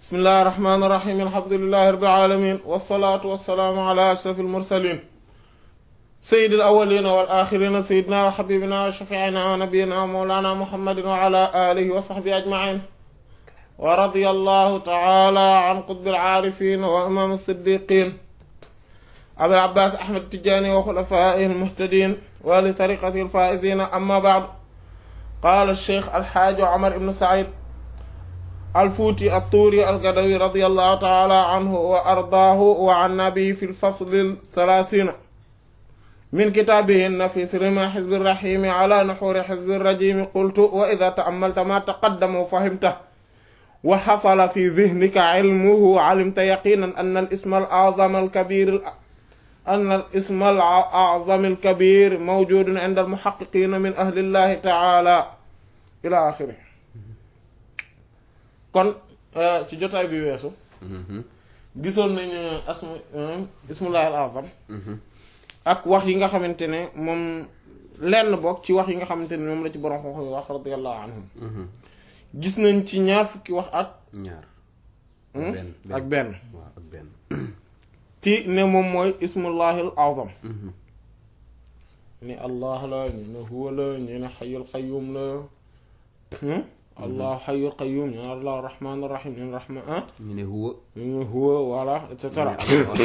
bismillahi rahmaani rahiim alhamdulillahi rabbil aalamiin wassalaatu wassalaamu ala ashrafil mursaliin sayyidil awwaliina wal aaxiriina sayyidinaa wa habiibinaa wa shafii'inaa wa nabiyyinaa wa mawlaanaa muhammadin wa ala aalihi wa sahbihi ajma'iin wa radiyallahu ta'aalaa an qutbil aarifiin wa imaam as-siddiiqiin abil abbaas ahmad tijaani wa xulafaa'ihil muhtadiin wa li tariiqatihil faa'iziina amma ba'd qaala sheekh alxaaji Omar ibn Saïd alfuuti attuuri algadawi radiyallahu taala anhu wa ardaahu wa anna bihi fi lfasli thalaathiina min kitaabihi nafis rima xizbi raxiimi ala nuxuuri xizbi rajiimi qultu wa idaa ta'ammalta maa taqaddama wa fahimta wa xasala fi dihnika cilmuhu calimta yaqiinan anna al-isma al-aczama al-kabiir anna al-isma al-aczama al-kabiir mawjuudun cinda al-muxaqiqiina min ahli llaahi taala ila axiri kon ci jotaay bi weesu gisoon nañu asma ismullahi al azam ak wax yi nga xamante ne moom lenn bokk ci wax yi nga xamante ne moom la ci borom xam-xam yi wax radiyallahu anhum gis nañ ci ñaar fukki wax ak ñaar ak benn waaw ak benn ci ne moom mooy ismullahi al azam ni allah la ñu ne huwa la ñu ne xayul qayyum la allah xayul qayyum ñu ne allah rahman rahim ñu ne rahman ah ñu ne huwa ñu ne huwa voilà et cetera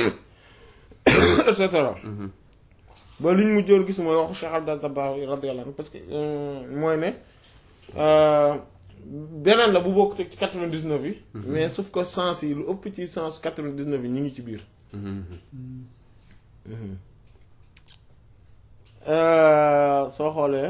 et cetera ba liñ mu jël gis mooy waxu Cheikh Abdel Dabbar radiyallahu anhu parce que mooy ne beneen la bu bokk teg ci quatre-vingt-dix-neuf yi mais sauf que sens yi lu ëpp ci sens quatre-vingt-dix-neuf yi ñu ngi ci biir soo xoolee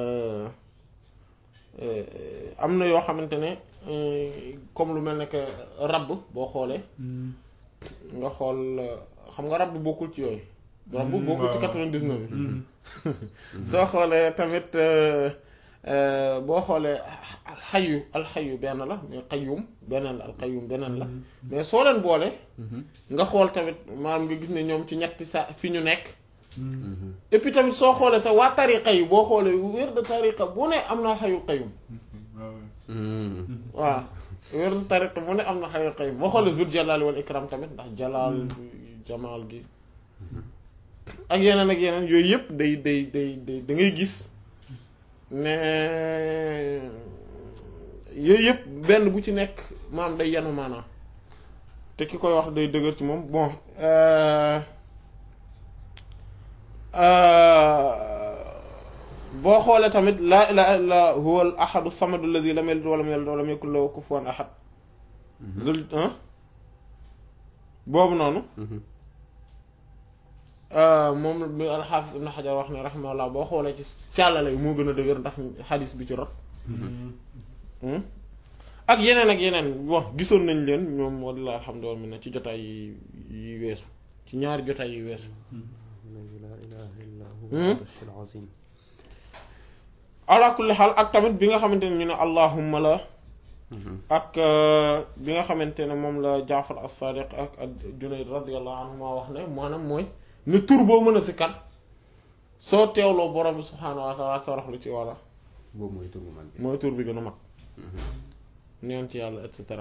am na yoo xamante ne comme lu mel ne que rabb boo xoolee nga xool xam nga rabb bokkul ci yooyu rabb bokkul ci quatre-vingt-dix-neuf yi soo xoolee tamit boo xoolee alxayu alxayu benn la mais qayyum beneen la alqayyum beneen la mais soo leen boole nga xool tamit maanaam nga gis ne ñoom ci ñetti sa fi ñu nekk et puis tamit soo xoolee te waa tariqa yi boo xoolee wér de tariqa bu ne am na xayul qayyum waaw wér de tariqa bu ne am na xayul qayyum boo xoolee zul jalal wal ikram tamit ndax jalaal jamaal gi ak yeneen ak yeneen yooyu yëpp day day day day da ngay gis ne yooyu yëpp benn bu ci nekk maam day yanu maanaam te ki koy wax day dëgër ci moom bon boo xoolee tamit laa ilaha illa huwa al ahadu samadu alladi lam yalid walam yulad walam yakun lahu kufuwan ahad zul boobu noonu moom bi alxaafis ibn xajar wax ne raximahullah boo xoolee ci càllale yi moo gën a dëgër ndax xadis bi ci rot ak yeneen ak yeneen bon gisoon nañ leen ñoom walla alhamdulilah mi ne ci jotaay yi weesu ci ñaari jotaay yi weesu ala kulli xaal ak tamit bi nga xamante ne ñu ne allahumma la ak bi nga xamante ne moom la jaafar as-sadiq ak ak junayd radiyallahu anhuma wax ne maanaam mooy ne tur boo mën a si kan soo teewloo borom bi subhaanahu wa taala toroxlu ci walla boobu mooy tur bu mag bi mooy tur bi gën a mag neen ci yàlla et cetera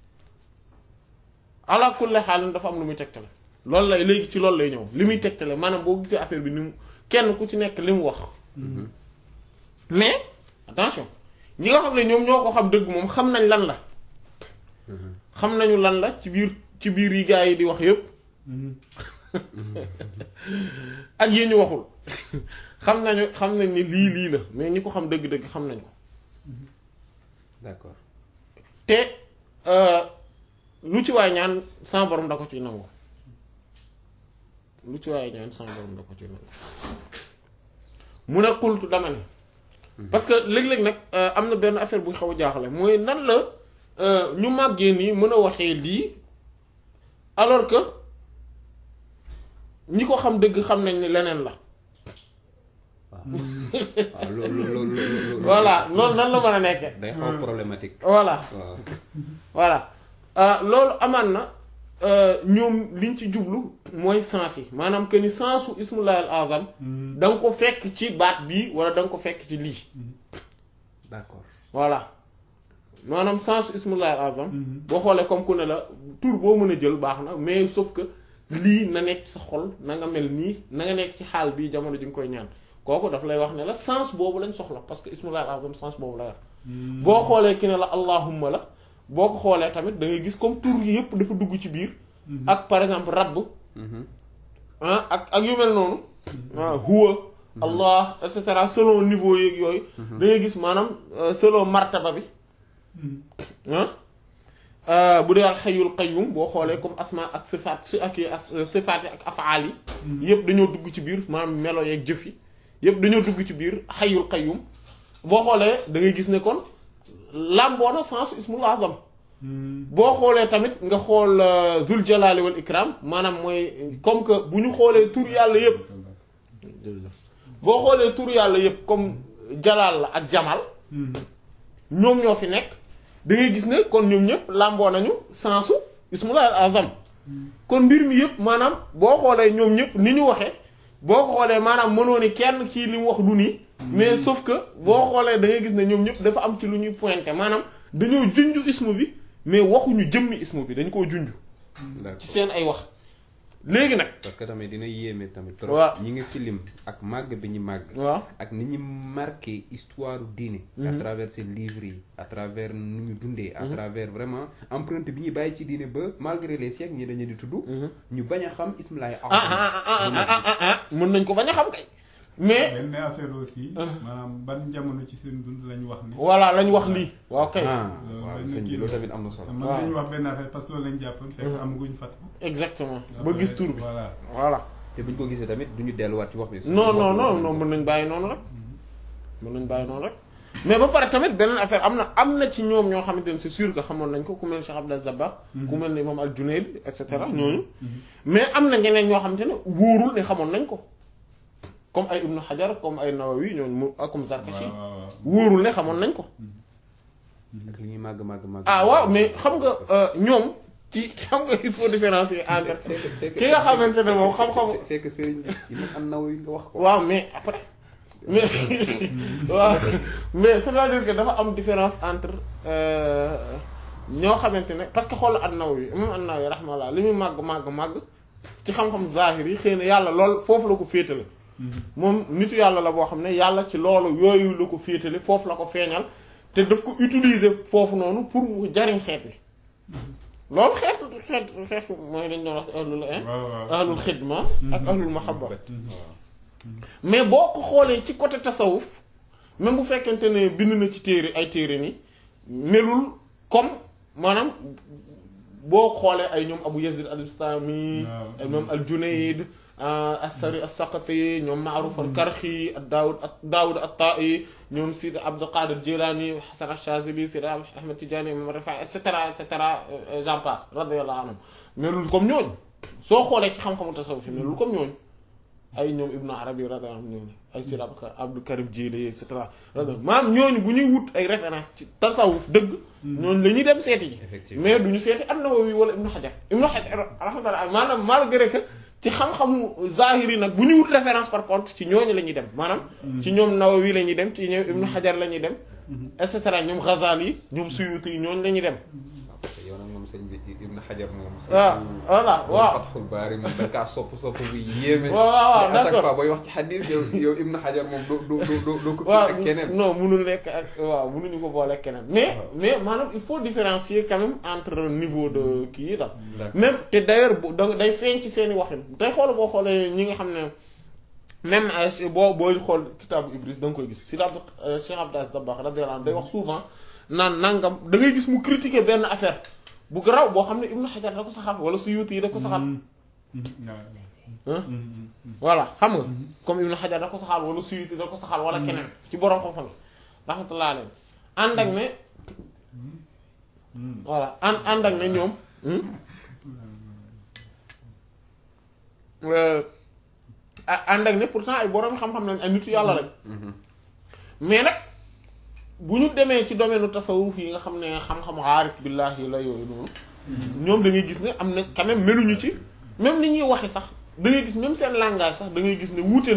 ala kulli xaal dafa am lu muy tegtale loolu lay léegi ci loolu lay ñëw li muy tegtale maanaam boo gisee affaire bi ni mu kenn ku ci nekk li mu wax mais attention ñi nga xam ne ñoom ñoo ko xam dëgg moom xam nañ lan la xam nañu lan la ci biir ci biir yi gaa yi di wax yépp ak yi ñu waxul xam nañu xam nañ ni lii lii la mais ñi ko xam dëgg-dëgg xam nañ ko d'accord te lu ci waay ñaan sama borom da ko ci nangu lu ci waay ñaan sama borom da ko ci nangu mu ne xultu dama ne parce que léeg-léeg nag am na benn affaire bu xaw a jaaxle mooy nan la ñu màggee nii mën a waxee lii alors que ñi ko xam dëgg xam nañ ni leneen la waaw loolu loolu loolu voilà loolu nan la mën a nekke day xaw problématique voilà waaw voilà loolu amaan na ñoom liñ ci jublu mooy sens yi maanaam que ni sensu ismullahi al azam da nga ko fekk ci baat bii wala da nga ko fekk ci lii d'accord voilà maanaam sens ismullahi al azam boo xoolee comme ku ne la tur boo mën a jël baax na mais sauf que lii na nekk sa xol na nga mel nii na nga nekk ci xaal bii jamono ji nga koy ñaan kooku daf lay wax ne la sens boobu lañ soxla parce que ismullahi al azam sens boobu la yor boo xoolee ki ne la allahumma la boo ko xoolee tamit da ngay gis comme tur yi yëpp dafa dugg ci biir ak par exemple rabb ah ak ak yu mel noonu ah huwa allah et cetera selon niveau yeeg yooyu da ngay gis maanaam selon martaba bi ah bu dee al xayyul qayyum boo xoolee comme asma ak sifaat si ak sifaat yi ak afaal yi yëpp dañoo dugg ci biir maanaam melo yeeg jëf yi yëpp dañoo dugg ci biir xayyul qayyum boo xoolee da ngay gis ne kon làmboona sensu ismul azam boo xoolee tamit nga xool zul jalali wal ikram maanaam mooy comme que bu ñu xoolee tur yàlla yëpp boo xoolee tur yàlla yëpp comme jalaal la ak jamal ñoom ñoo fi nekk da ngay gis ne kon ñoom ñëpp làmboo nañu sensu ismullah al azam kon mbir mi yëpp maanaam boo xoolee ñoom ñëpp ni ñu waxee boo ko xoolee maanaam mënoo ni kenn kii li mu wax du nii mais sauf que boo xoolee da ngay gis ne ñoom ñëpp dafa am ci lu ñuy pointé maanaam dañoo junj ismu bi mais waxuñu jëmmi ismu bi dañ koo junj ci seen ay wax léegi nag parce que tamit dina yéeme tamit waaw trop ñi nga ci lim ak màgg bi ñu màgg waaw ak ni ñu marqué histoire diine à travers seen livres yi à travers nu ñu dundee à travers vraiment empreinte bi ñuy bàyyi ci diine ba malgré les siècles ñi dañu di tudd ñu bañ a xam ismulaay ah ah ah ah ah ah mën nañ ko bañ a xam kay mais benn affaire aussi maanaam ban jamono ci seen dund lañu wax ni voilà lañ wax lii waaw kay ah loolu waaw benn sëñ bi kii loolu la. tamit am na solo man waaw. dañu wax benn affaire parce que loolu lañ jàppoon fekk amaguñ fat exactement ba gis tur bi voilà voilà te buñ ko gisee tamit duñu delluwaat ci wax bi non non non non mën nañ bàyyi noonu rek mën nañ bàyyi noonu rek mais ba pare tamit beneen affaire am na am na ci ñoom ñoo xamante ne c'est sûr que xamoon nañ ko ku mel ni Cheikh Abdel Dabakh ku mel ni imam al-Junayd et cetera ñooñu mais am na ñeneen ñoo xamante ne wóorul ne xamoon nañ ko comme ay Ibn Hajar comme ay Nawawi ñooñu mu ak comme Zarkashi waaw waaw waaw wóorul ne xamoon nañ ko ak li ñuy màgg màgg màgg ah waaw mais xam nga euh, ñoom ci xam nga il faut différencier entre c'est que c'est que ki nga xamante ne moom xam-xam c'est- c'est que sëriñ bi imam an-Nawawi nga wax ko waaw mais après mais waaw mais c'est-à-dire que dafa am différence entre euh, ñoo xamante ne parce que xool an-Nawawi imam an-Nawawi rahmallah li muy màgg màgg màgg ci xam-xam zahir yi xëy na yàlla lool foofu la ko féetale moom nitu yàlla la boo xam ne yàlla ci loolu yooyu la ko féetale foofu la ko feeñal te daf ko utiliser foofu noonu pour mu jariñ xeet bi loolu xeetu xeet xeet mooy dañ doon wax ahlul waaw waaw ahlul xidma ak ahlul mahabba mais boo ko xoolee ci côté tasawuf même bu fekkente ne bind na ci téere ay téere ni melul comme maanaam boo xoolee ay ñoom Abu Yazid al-Bistami waaw. ay ñoom al-Junayd as-Sari as-Saqati ñoom Ma'ruf al-Karxi ak Daawud ak Daawud at-Ta'i ñoom Sidi Abdul Qadir Jilani Hasan ash-Shazili Sidi Ahmed Tidiane Imam Rifa'i et cetera et cetera j'en passe radiyallahu anhum melul comme ñooñu soo xoolee ci xam-xamu tasawuf yi melul comme ñooñu ay ñoom Ibn Arabi radiyallahu anhu ñooñu ay Sidi Abdul Karim Jili et cetera radiyallahu maanaam ñooñu bu ñuy wut ay référence ci tasawuf dëgg ñooñu la ñuy dem seeti ji Effectivement. mais duñu seeti an-Nawawi wala Ibn Hajar Ibn Hajar rahmatullah maanaam malgré que ci xam-xamu zahiri nag bu ñu wut référence par contre ci ñooñu la ñuy dem maanaam ci ñoom Nawawi la ñuy dem ci ñoom Ibn Hajar la ñuy dem et cetera ñoom Ghazali ñoom Suyuti yi ñooñu la ñuy dem yow nag moom sëñ bi Ibn Hajar moom waaw voilà waaw Fathul Baari moom da kaa sopp sopp bu yéeme waaw waaw à chaque d'accord. fois booy wax ci xadis yow yow Ibn Hajar moom doo doo doo doo doo ko waaw ak keneen non mënul nekk ak waaw mënuñu ko boole keneen mais mais maanaam il faut différencier quand même entre niveau de kii yi daal D'accord. même te d'ailleurs bu da day feeñ ci seeni waxin tey xool boo xoolee ñi nga xam ne même euh, si- boo booy xool kitaabu Ibris da nga koy gis si la Cheikh Abdou Aziz Dabakh radiyallahu anhu day wax souvent naan nangam da ngay gis mu critiquer benn affaire bu garaw boo xam ne Ibn Hajar da ko saxal wala Suyuti yi da ko saxal waaw ah voilà xam nga comme Ibn Hajar da ko saxal wala Suyuti da ko saxal wala keneen ci borom xam-xam yi rahmatullah alayhi ànd ak ne voilà ànd ànd ak ne ñoom euh, a- ànd ak ne pourtant ay borom xam-xam lañ ay nitu yàlla lañ mais nag bu ñu demee ci domaine tasawuf yi nga xam ne xam-xam aarif billahi la yooyu noonu ñoom da ngay gis ne am na quand même meluñu ci même ni ñuy waxe sax da ngay gis même seen langage sax da ngay gis ne wuute na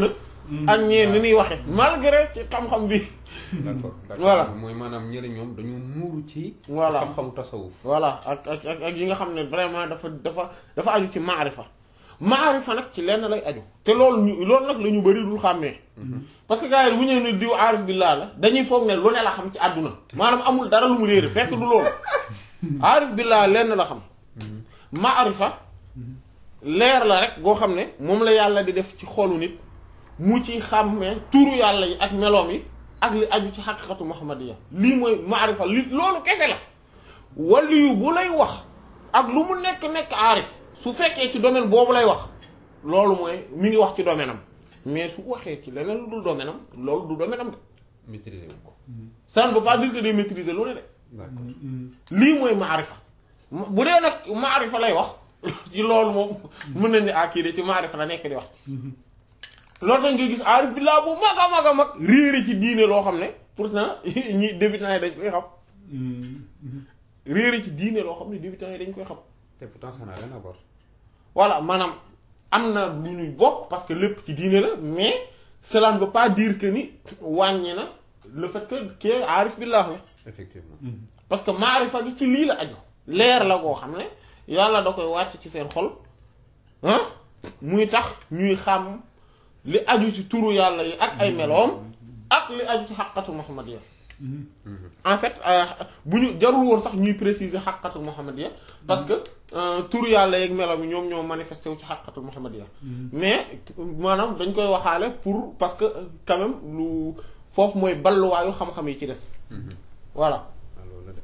ak ñee ni ñuy waxe malgré ci xam-xam bi d'accord d'accord Voilà. mooy maanaam ñële ñoom dañoo muuru ci Voilà. xam-xamu tasawuf voilà ak ak ak ak yi nga xam ne vraiment dafa dafa dafa aju ci maarifa maarifa nag ci lenn lay aju te loolu ñu loolu nag la ñu bëri dul xàmmee parce que gars yi bu ñëw ne diw aarif billah la dañuy foog ne lu ne la xam ci àdduna maanaam amul dara lu mu réere fekk du loolu aarif billah lenn la xam maarifa leer la rek goo xam ne moom la yàlla di def ci xolu nit mu ci xàmmee turu yàlla yi ak meloom yi ak li aju ci xaqiqatu muhammadiya lii mooy maarifa li loolu kese la waliyu bu lay wax ak lu mu nekk nekk aarif su fekkee ci domaine boobu lay wax loolu mooy mi ngi wax ci domaine am mais su waxee ci leneen lu dul domaine am loolu du domaine am de maîtriser wu ko ça ne veut pas dire que day maîtriser lu ne de d'accord lii mooy maarifa bu dee nag maarifa lay wax ci loolu moom mën nañ ne ah kii de ci maarifa la nekk di wax loolu tax nga gis aarif billaa bu mag a mag a mag réere ci diine loo xam ne pourtant ñi débutants yi dañ koy xam réere ci diine loo xam ne débutants yi dañ koy xam te pourtant ça n'a rien à voir voilà maanaam am na lu ñuy bokk parce que lépp ci diine la mais cela ne veut pas dire que ni wàññi na le fait que kii aarif billah la effectivement parce que maarifa gi ci lii la aju leer la koo xam ne yàlla da koy wàcc ci seen xol ah muy tax ñuy xam li aju ci turu yàlla yi ak ay meloom ak li aju ci xaqatu muhammadiya en fait euh, bu ñu jarul woon sax ñuy préciser xaqatu muhammadiya parce que euh, turu yàlla yeeg meloom yi ñoom ñoo manifesté wu ci xaqatu muhammadiya mais maanaam dañ koy waxaale pour parce que euh, quand même lu foofu mooy balluwaayu xam-xam yi ci des voilà ah loolu la de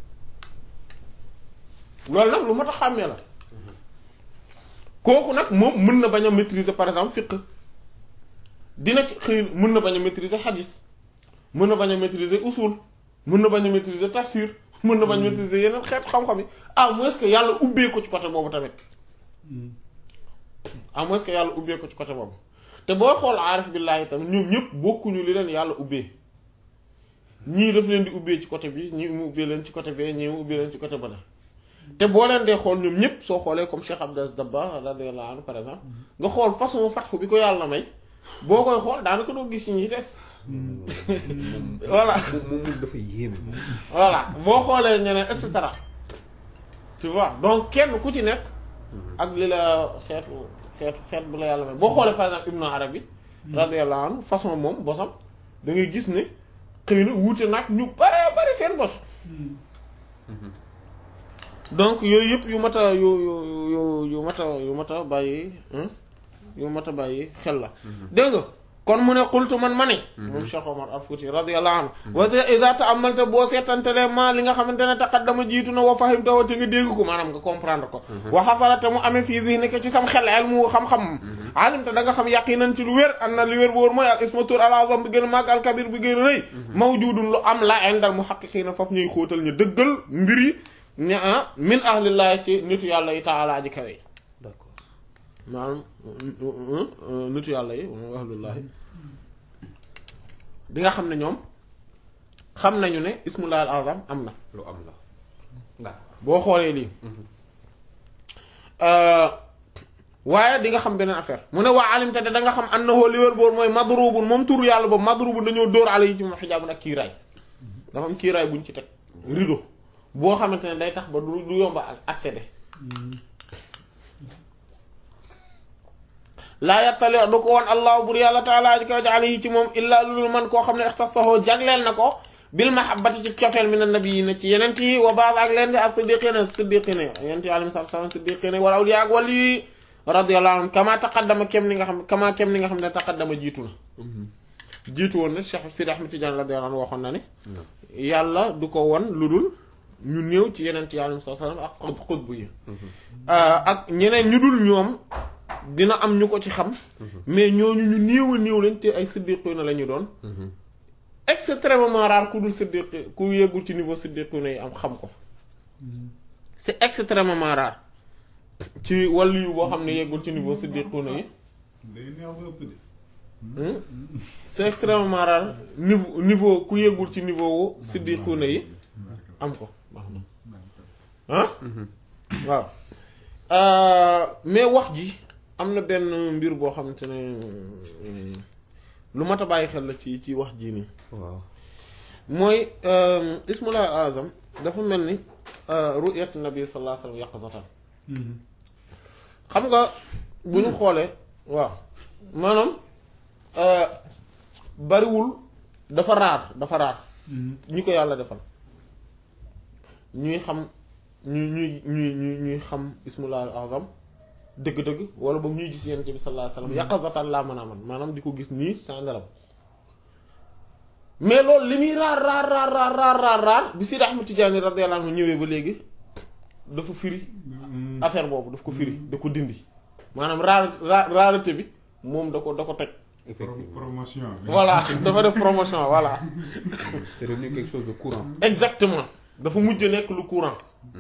loolu nag lu mat a xàmmee la kooku nag moom mën na bañ a maîtriser par exemple fiqh dina ci xëy mën na bañ a maîtriser hadis mën na bañ a maîtriser usul mën na bañ a maîtriser tafsir mën na bañ a maîtriser yeneen xeetu xam-xam yi à moins que yàlla ubbee ko ci côté boobu tamit à moins que yàlla ubbee ko ci côté boobu te boo xool aarif billaahi tamit ñoom ñëpp bokkuñu li leen yàlla ubbee ñii daf leen di ubbee ci côté bi ñii mu ubbee leen ci côté bee ñii mu ubbee leen ci côté bële te boo leen dee xool ñoom ñëpp soo xoolee comme Cheikh Abdou Aziz Dabakh radiyallahu anhu par exemple nga xool façon fatxu bi ko yàlla may boo koy xool daanaka doo gis ci ñi des voilà moom moom dafa yéeme moom voilà boo xoolee ñeneen et cetera tu vois donc kenn ku ci nekk ak li la xeetu xeetu xeet bu la yàlla may boo xoolee par exemple Ibnu Arabi radiyallahu anhu façon moom bosam da ngay gis ne xëy na wuute nag ñu bare bari seen bos donc yooyu yëpp yu mat a yu yu yu yu mat a yu mat a bàyyi hein, yu mat a bàyyi xel la dégg nga kon mu ne xultu man ma ne moom Cheikh Omar al Fouti radiyallahu anhu wa iza ta'ammalta boo seetantelee ma li nga xamante ne taqaddama jiitu na wa fahimta wa te nga dégg ko maanaam nga comprendre ko wa xasalate mu amee fii zihnika ci sam xel ilmu xam-xam alimta da nga xam yaqinan ci lu wér an na lu wér bu wóor mooy al ismu tur al azam bi gën a màgg al kabir bi gën a rëy mawjudun lu am la indal muhaqqiqina foofu ñuy xóotal ñu dëggal mbir yi ne ah min ahlillahi ci nitu yàlla yi taala ji kawe d'accord maanaam nitu yàlla yi moom ahlullahi di nga xam ne ñoom xam nañu ne ismullahi al azam am na lu am la d'accord boo xoolee lii waaye di nga xam beneen affaire mu ne waa alimte de da nga xam annahu li wér boor mooy madrubun moom turu yàlla boobu madrubun dañoo dóor ala yi ci moom xijaabun ak kiiraay dafa am kiiraay buñ ci teg rideau boo xamante ne day tax ba du du yomba ak accéder laa yattali du ko woon allahu bur yàlla taala ji kaw ji alayhi ci moom illaa lulul man koo xam ne ixtasahoo jagleel na ko bil mahabbati ci cofeel min annabiyina ci yeneen yi wa baad ak leen di ak siddiqina siddiqina yeneen yi alayhi salaam siddiqina wal awliya ak wàll yi radiyallahu anhum kama taqaddama kem ni nga xam kama kem ni nga xam ne taqaddama jiitu na jiitu woon na Cheikh Sidi Ahmed Tidiane radiyallahu anhu waxoon na ne yàlla du ko won lu dul ñu néew ci yeneen yi alayhi salaam ak xutb xutb yi ak ñeneen ñu dul ñoom dina am ñu ko ci xam mais ñooñu ñu néew a néew lañ te ay siddiquna la ñu doon extrêmement rare ku dul siddiq ku yeggul ci niveau siddiquna yi am xam ko c'est extrêmement rare ci wàllu yu boo xam ne yeggul ci niveau siddiquna yi day neex ba ëpp de. c'est extrêmement rare niveau niveau ku yeggul ci niveau wu siddiquna yi am ko ah waaw mais wax ji am na benn mbir boo xamante ne lu mat a bàyyi xel la ci ci wax jii nii waaw mooy ismullah azam dafa mel ni ru'yat nabi sallallahu alayhi wasallam yaqzatan xam nga bu ñu xoolee waaw maanaam bariwul dafa raar dafa raar ñi ko yàlla defal ñuy xam ñuy ñuy ñuy ñuy ñuy xam ismullah azam dëgg-dëgg wala boog ñuy gis yonent bi sallallahu alayhi wasallam yaqzatan laa mën a man maanaam di ko gis nii sans nelaw mais loolu li muy raar raar raar raar raar raar raar bi Sidi Ahmed Tidiane radiyallahu anhu ñëwee ba léegi dafa firi affaire boobu daf ko firi da ko dindi maanaam raar raar rareté bi moom da ko da ko toj effectivement promotion bi. voilà dafa def promotion voilà c'est devenu quelque chose de courant exactement dafa mujj nekk lu courant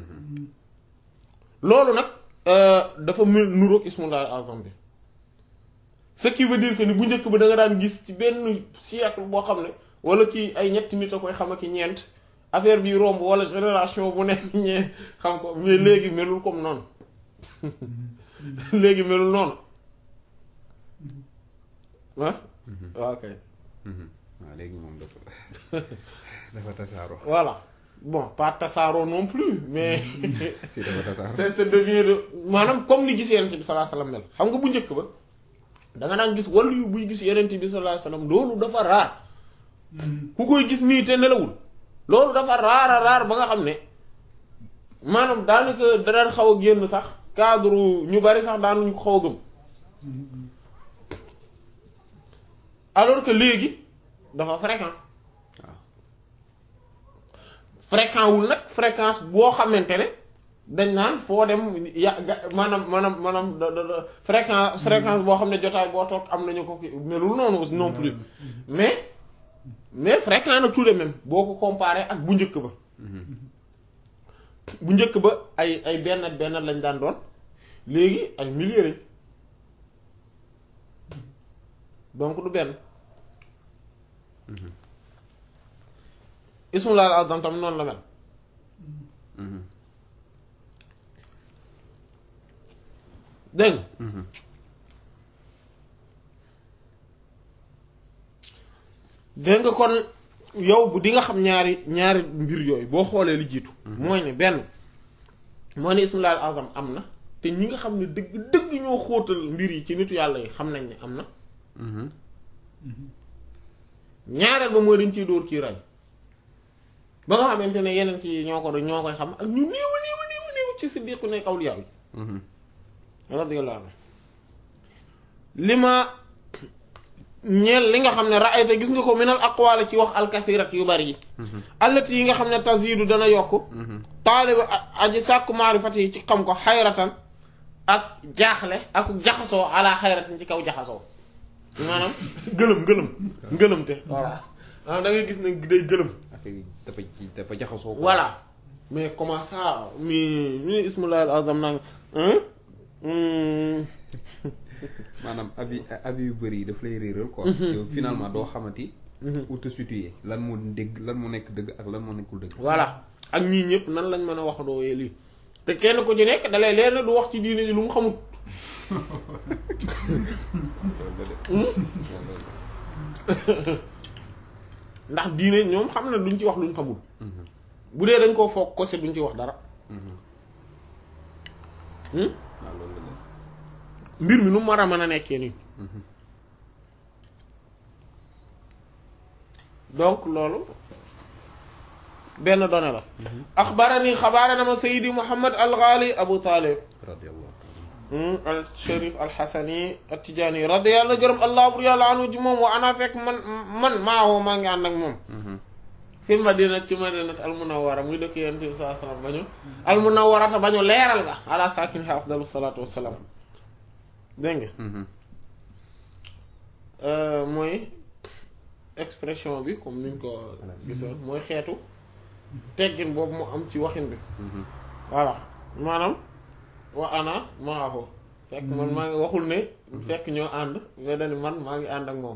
loolu nag dafa mel nuroog ismullahi azam bi ce qui veut dire que ni bu njëkk ba da nga daan gis ci benn siècle boo xam ne wala kii ay ñetti nit a koy xam ak i ñeent affaire bi romb wala génération bu nekk ñee xam ko mais léegi melul comme noonu léegi melul noonu ah waaw kay waaw léegi moom dafa dafa tasaaroo voilà bon pas tasaaroo non plus mais si dafa tasaaroo c'est ça devient de maanaam comme ni gis yenent bi sallallahu alayhi wasallam mel xam nga bu njëkk ba da nga daan gis wàllu yu buy gis yenent bi sallallahu alayhi wasallam loolu dafa raar ku koy gis nii te nelawul loolu dafa raara raar ba nga xam ne maanaam daanaka da daan xaw a génn sax cadre ñu bari sax daanuñu ko xaw a gëm alors que léegi dafa fréquent waaw fréquent wul nag fréquence boo xamante ne dañ naan foo dem ya ga maanaam maanaam maanaam da da da fréquence fréquence boo xam ne jotaay boo toog am nañu ko ki melul noonu aussi non plus mais mais fréquent na tout de même boo ko comparé ak bu njëkk ba bu njëkk ba ay ay benn benn lañ daan doon léegi ay milliers lañ donc du benn ismullah al azam tam noonu la mel dégg nga dégg nga kon yow bu di nga xam ñaari ñaari mbir yooyu boo xoolee li jiitu mooy ne benn mooy ne ismullah al azam am na te ñi nga xam ne dëgg dëgg ñoo xóotal mbir yi ci nitu yàlla yi xam nañ ne am na ñaareel ba mooy dañ ciy dóor kii ray ba nga xamante ne yeneen ci ñoo ko doon ñoo koy xam ak ñu néew a néew a néew a néew ci siddiqu nekk awliya yi radiyallahu anhu li ma ñeel li nga xam ne raayta gis nga ko minal aqwaal ci wax alkasirat yu bari yi allati yi nga xam ne tazidu dana yokk taaliba aji sàkku maarifat yi ci xam ko xayratan ak jaaxle ak jaxasoo ala xayratan ci kaw jaxasoo maanaam gëlëm gëlëm ngëlëmte voilà maanaam da ngay gis ne day gëlëm affaire yi dafa ci dafa jaxasoo. voilà mais comment ça mi mi ismullahi al azam naa maanaam abi abi yu bëri yi daf lay réeral quoi. yow finalement doo xamati. où te situer lan moo dégg lan moo nekk dëgg ak lan moo nekkul dëgg. voilà ak ñii ñëpp nan lañ mën a wax doo lii te kenn ku ci nekk dalay leer ne du wax ci diine ji lu mu xamut ndax diine ñoom xam na duñ ci wax luñ xamul bu dee dañ koo foog ko se duñ ci wax dara waaw loolu la mbir mi nu mu war a mën a nekkee nii donc loolu benn donné la axbarani xabaara na ma sayidi muhammad al ghali abu talib radiyallahu al sharif al xasani al tijaani radiyallahu gërëm allah bur yàlla anu ci moom wa ana fekk man man maawoo maa ngi ànd ak moom fil madina ci madinat al munawwara muy dëkk yonent bi sallallahu alayhi wasallam bañu al munawwarata bañu leeral nga ala saakiniha afdalu salaatu wassalaam dégg nga mooy expression bi comme niñ ko gisoon mooy xeetu teggin boobu mu am ci waxin bi voilà maanaam wa ana maahu fekk man maa ngi waxul ne fekk ñoo ànd mais dañu man maa ngi ànd ak moom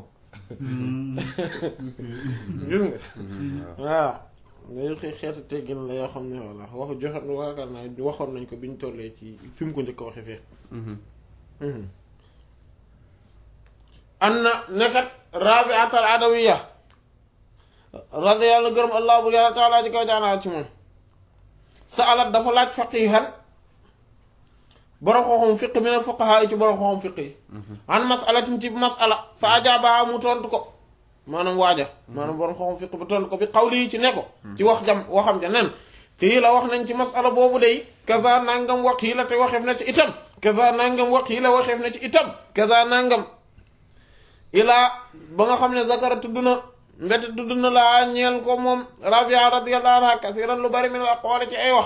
gis nga waaw day xëy xeetu teggin la yoo xam ne voilà wax joxe waakaar naa waxoon nañ ko bi ñu tollee ci fi mu ko njëkk a waxe fee anna nekkat rabiatal adawiya radiyallahu gërëm allah bu yàlla taala ji kaw jaanaa ci moom sa alat dafa laaj faqihan borom xoxom fiq mi ne fuqaha yi ci borom xoxom fiq yi an masalatin ci masala fa ajaaba mu tontu ko maanaam waaja maanaam borom xoxom fiq bi tontu ko bi xawli yi ci ne ko ci wax jam waxam ja nen kii la wax nañ ci masala boobu day kaza nangam wax yi la te waxeef na ci itam kaza nangam wax yi la waxeef na ci itam kaza nangam ilaa ba nga xam ne zakara tudd na mbete tudd na laa ñeel ko moom rabia radiyallahu anha kasiran lu bari min al aqwali ci ay wax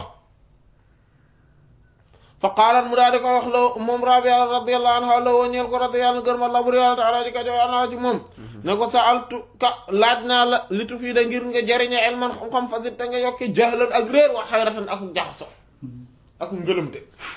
fa qaalat mu daal di ko wax la moom rabia radiyallahu anha la woo ñeel ko radiyallahu gërma la bur yàlla taala ji ka jox anha ci moom ne ko saaltu ka laaj naa la litu fii da ngir nga jariñe elman xam-xam fasit te nga yokki jahlan ak réer wa xayratan ak jaxso ak ngëlëmte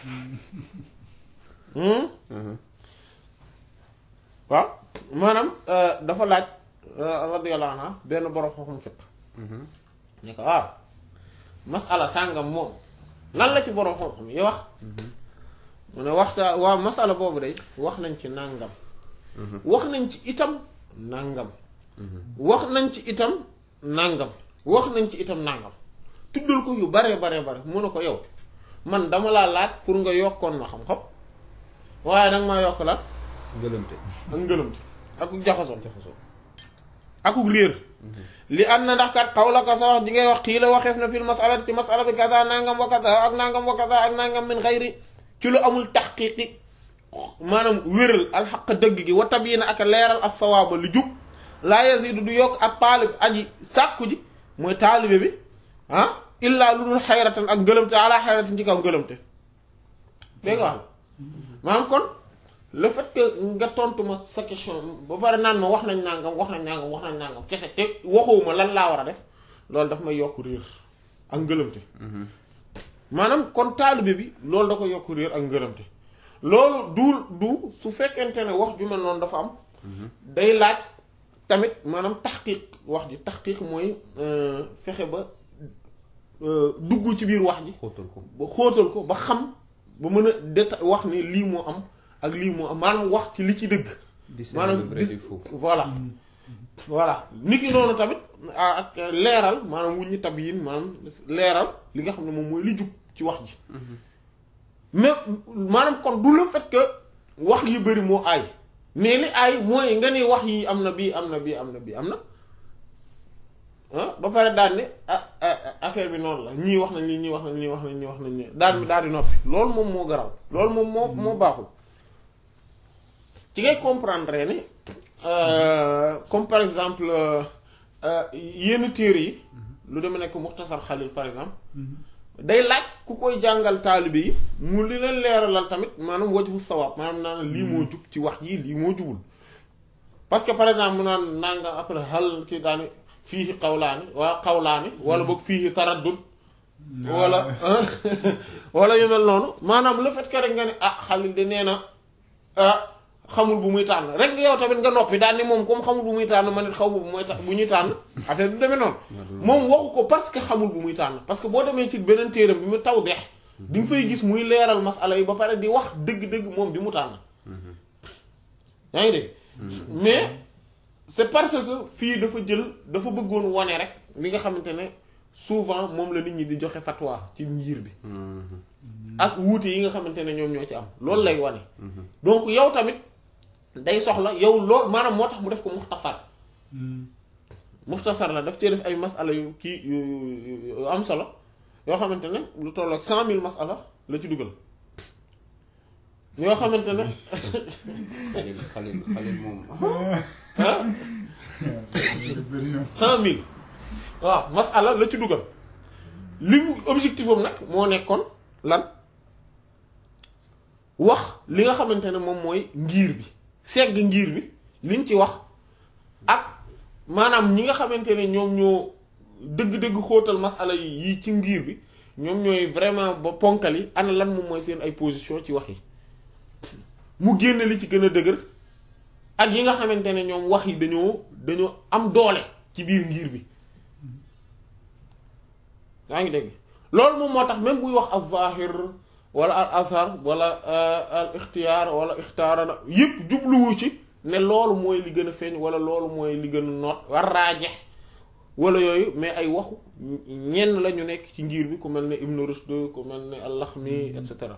waaw maanaam dafa laaj radiyallahu anha benn borom xam-xam fiq ne ko waaw masala sàngam moom lan la ci borom xam-xam yi wax mu ne waxta waaw masala boobu day wax nañ ci nàngam wax nañ ci itam nàngam wax nañ ci itam nàngam wax nañ ci itam nàngam tuddal ko yu bare bare bare mu ne ko yow man dama laa laaj pour nga yokkoon ma xam-xam waaye danga maa yokk la ngëlëmte ak ngëlëmte ak jaxasoo jaxasoo akuk réer li am na ndax kat xaw la ko sa wax ji ngay wax xii la waxeef na fil masala ci masala bi kaza nangam wa kaza ak nangam wa kaza ak nangam min xayri ci lu amul taxqiqi maanaam wéral alxaq dëgg gi wa tabiina ak leeral as sawaaba lu jub laa yazidu du yokk ak taalib aji sàkku ji mooy taalibe bi ah illaa lu dul xayratan ak ngëlëmte ala xayratan ci kaw ngëlëmte dégg nga wax maanaam kon le fait que nga tontu ma sa question ba pare naan ma wax nañ nangam wax nañ nangam wax nañ nangam kese te waxuma lan laa war a def loolu daf may yokk réer ak ngëlëmte maanaam kon taalibe bi loolu da ko yokk réer ak ngëlëmte loolu du du su fekkente ne wax ju mel noonu dafa am day laaj tamit maanaam taxqiq wax ji taxqiq mooy fexe ba dugg ci biir wax ji xóotal ko ba xóotal ko ba xam ba mën a déta wax ne lii moo am ak lii moo am maanaam wax ci li ci dëgg maanaam le vrai du faux voilà voilà nit ki noonu tamit ak leeral maanaam wuññi tab yin maanaam leeral li nga xam ne moom mooy li jub ci wax ji mais maanaam kon du le fait que wax yi bëri moo aay mais li aay mooy nga ni wax yi am na bii am na bii am na bii am na ah ba pare daal ne ah affaire bi noonu la ñii wax nañ lii ñii wax nañ ñii wax nañ ñii wax nañ ñii daal mi daal di noppi loolu moom moo garaw loolu moom moo moo baaxul ci ngay comprendre ne comme par exemple yenn téere yi lu deme nekk muxtasar xalil par exemple day laaj ku koy jàngal taalibe yi mu li leen leeralal tamit maanaam wajhu sawaab maanaam naan lii moo jub ci wax ji lii moo jubul parce que par exemple mu naan nanga après xal kii daani fii xawlaani wala xawlaani wala boog fii taraddud wala wala yu mel noonu maanaam le fait que rek nga ne ah xalil de nee na ah xamul bu muy tànn rek yow tamit nga noppi daal ni moom comme xamul bu muy tànn man it xaw ma bu muy bu ñuy tànn affaire bi demee noonu moom waxu ko parce que xamul bu muy tànn parce que boo demee ci beneen téeram bi mu taw deex di nga fay gis muy leeral masala yi ba pare di wax dëgg-dëgg moom bi mu tànn yaa ngi dégg mais c'est parce que fii dafa jël dafa bëggoon wane rek li nga xamante ne souvent moom la nit ñi di joxe fatwa ci njiir bi ak wuute yi nga xamante ne ñoom ñoo ci am loolu lay wane donc yow tamit day soxla yow loolu maanaam moo tax mu def ko muxtasar muxtasar la daf cee def ay masala yu kii yu am solo yoo xamante ne lu toll ak cent mille masala la ci dugal yoo xamante ne xalil xalil xalil moom ah cent mille waaw masala la ci dugal li mu objectif am nag moo nekkoon lan wax li nga xamante ne moom mooy ngir bi segg ngir bi liñ ci wax ak maanaam ñi nga xamante ne ñoom ñoo dëgg-dëgg xóotal masala yi ci ngir bi ñoom ñooy vraiment ba ponkal yi ana lan moom mooy seen ay position ci wax yi mu génne li ci gën a dëgër ak yi nga xamante ne ñoom wax yi dañoo dañoo am doole ci biir ngir bi yaa ngi dégg loolu moom moo tax même buy wax az-zahir wala al azhar wala al ixtiyaar wala ixtaara na yépp jubluwu ci ne loolu mooy li gën a feeñ wala loolu mooy li gën a noot war raajex wala yooyu mais ay waxu ñenn la ñu nekk ci ngir bi ku mel ne Ibn Rushd ku mel ne al-Lakhmi et cetera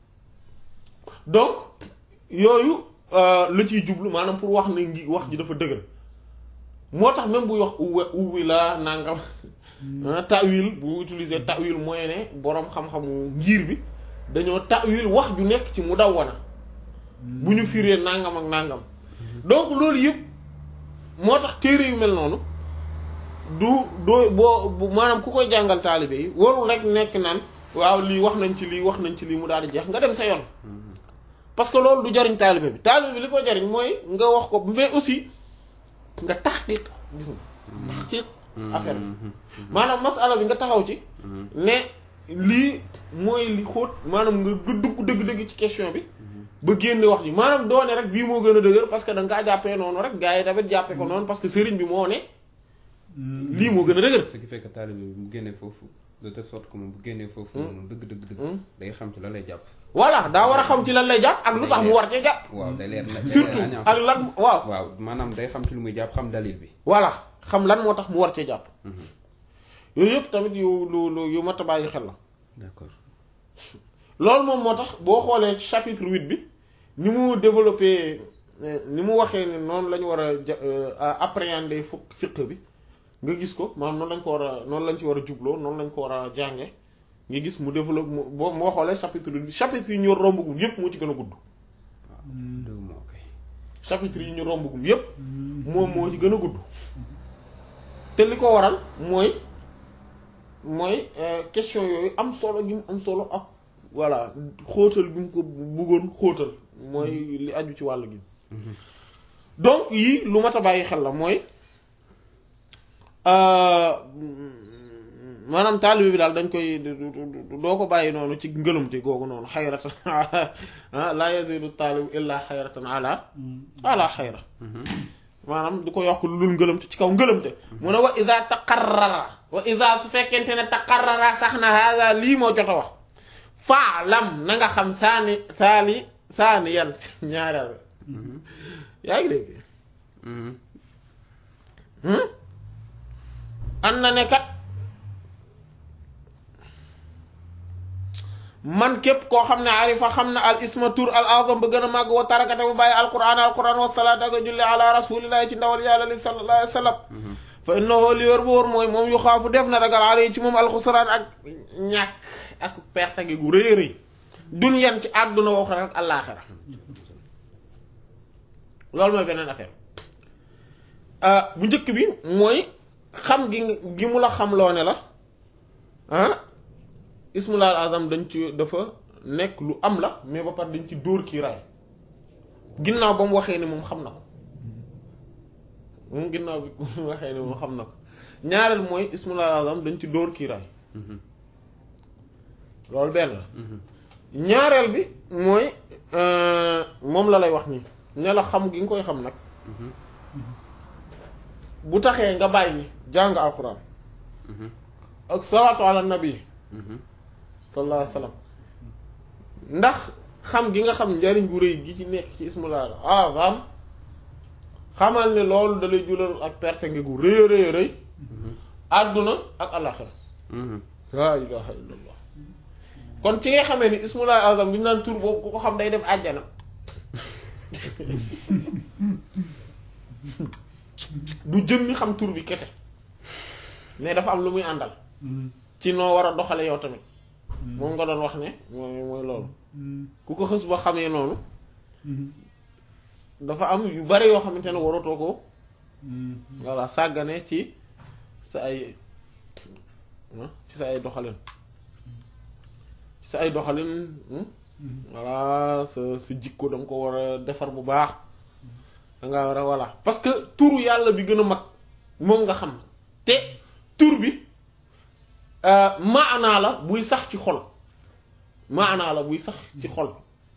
donc yooyu la ciy jublu maanaam pour wax ne ngi wax ji dafa dëgër moo tax même buy wax uwe uwi la nangam ta'wil bu utiliser ta'wil mooy ne boroom xam-xamu ngir bi dañoo ta'wil wax ju nekk ci mu dawwana bu ñu firee nangam ak nangam donc loolu yëpp moo tax téere yu mel noonu du doo boo maanaam ku koy jàngal taalibe yi warul rek nekk naan waaw lii wax nañ ci lii wax nañ ci lii mu daal di jeex nga dem sa yoon parce que loolu du jariñ taalibe bi taalibe bi li ko jariñ mooy nga wax ko mais aussi nga taxqiq gis nga taxqiq affaire bi maanaam masala bi nga taxaw ci ne lii mooy li xóot maanaam nga dugg dëgg-dëgg ci question bi ba génne wax ji maanaam doone rek bii moo gën a dëgër parce que da nga kaa jàppee noonu rek gars yi tamit jàppee ko noonu parce que sëriñ bi moo ne lii moo gën a dëgër ce qui fait que taalibe bi mu génnee foofu de telle sorte que moom bu génnee foofu noonu dëgg dëgg dëgg day xam ci la lay jàpp voilà daa war a xam ci lan lay jàpp ak lu tax mu war cee jàpp waaw day leer na surtout ak lan waaw waaw maanaam day xam ci lu muy jàpp xam dalil bi voilà xam lan moo tax mu war cee jàpp yooyu yëpp tamit yu lu lu yu mat a bàyyi xel la d'accord loolu moom moo tax boo xoolee chapitre huit bi ni mu développé ni mu waxee ne noonu la ñu war a appréhender fukk fiq bi nga gis ko maanaam noonu lañ ko war a noonu lañ ci war a jubloo noonu lañ ko war a jànge nga gis mu développe boo moo xoolee chapitre bi chapitre yi ñu rombagum yépp moo ci gën a gudd deux mois kay chapitre yi ñu rombagum yépp moom moo ci gën a gudd te li ko waral mooy mooy question yooyu am solo gi mu am solo ak voilà xóotal bi mu ko bëggoon xóotal mooy li aju ci wàll gi donc yii lu mat a bàyyi xel la mooy maanaam taalibe bi daal dañ koy doo ko bàyyi noonu ci ngëlumte googu noonu xayratan la yazidu taalibu illa xayratan ala ala xayra maanaam du ko yokk lu dul ngëlëmte ci kaw ngëlëmte mu ne wa ida taqarrara wa ida su fekkente ne taqarrara sax na hada lii moo jot a wax faalam na nga xam saani saani saani yan ñaareel yaa ngi dégg an na ne kat man képp koo xam ne arifa xam na al isma tur al azam ba gën a màgg wa tarakate bu bàyyi alquran alquran wa salaat ak julli ala rasulillahi ci ndawal yàlla li sallallahu alayhi wa sallam fa innahu li wér bu wóor mooy moom yu xaafu def na ragal alay ci moom alxusraan ak ñàkk ak perte gi gu rëy rëy dunyan ci àdduna wax rek àllaaxira loolu mooy beneen affaire bu njëkk bi mooy xam gi gi mu la xam loo ne la ah ismul azam dañ ci dafa nekk lu am la mais ba pare dañ ci dóor kii raay ginnaaw ba mu waxee ni moom xam na ko moom ginnaaw bi mu waxee ni moom xam na ko ñaareel mooy ismul azam dañ ci dóor kii raay loolu benn la ñaareel bi mooy moom la lay wax nii ne la xam gi nga koy xam nag bu taxee nga bàyyi jàng alquran ak salaatu ala nabi sallallahu alayhi wa sallam ndax xam gi nga xam njariñ gu rëy gi ci nekk ci ismul azam xamal ne loolu da lay julal ak perte ngi gu rëy rëy rëy àdduna ak alaxira laa ilaha illallah kon ci nga xamee ni ismul azam bi ñu naan tur boobu ku ko xam day dem àjjana du jëmmi xam tur bi kese mais dafa am lu muy àndal ci noo war a doxale yow tamit moom nga doon wax ne mooy mooy loolu ku ko xës ba xamee noonu dafa am yu bari yoo xamante ne waratoo ko voilà sàggane ci sa ay ci sa ay doxalin ci sa ay doxalin voilà sa sa jikko danga ko war a defar bu baax danga war a voilà parce que turu yàlla bi gën a mag moom nga xam te tur bi maanaa la buy sax ci xol maanaa la buy sax ci xol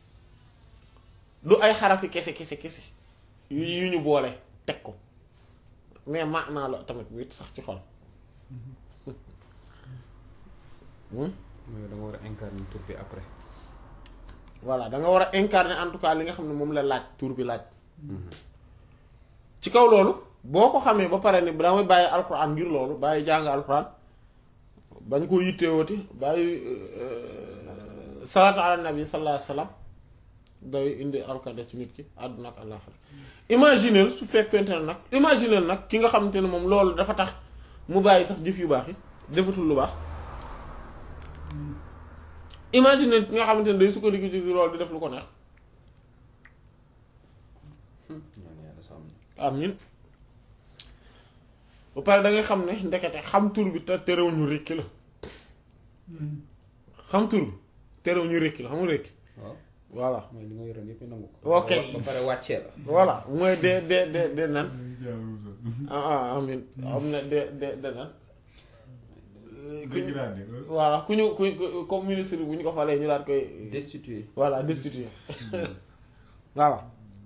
du ay xarafi kese kese kese yu yu ñu boole teg ko mais maanaa la tamit buy sax ci xol mooy da nga war a incarner tur bi après. voilà da nga war a incarner en tout cas li nga xam ne moom la laaj tur bi laaj ci kaw loolu boo ko xamee ba pare ni damay bàyyi alquran ngir loolu bàyyi jàng alquran bañ koo yitteewati bàyyi salaatu ala nabi sallallahu alayhi wasallam day indi alkade ci nit ki àdduna ak àllaaxira imagineel su fekkente ne nag imagineel nag ki nga xamante ne moom loolu dafa tax mu bàyyi sax jëf yu baax yi defatul lu baax imagineel ki nga xamante ne day sukkandiku ci loolu di def lu ko neex ñaan yàlla sàmm ñu. amin ba pare da ngay xam ne ndekete xam tur bi te terew ñu rékki la xam tur bi terew ñu rékki la xam nga rékki waaw voilà mooy li nga yoroon yëpp nangu ko. Ok. ba pare wàccee la. voilà mooy de de de de nan yàlla musal. ah ah amin am na de de de nan ku ñu dégradé wala. voilà ku ñu ku ku- comme ministre bu ñu ko falee ñu daal koy destitué. voilà destitué voilà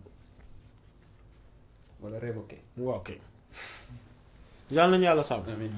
wala révoqué. waaw ok yàlla nañu yàlla sàmm amiin.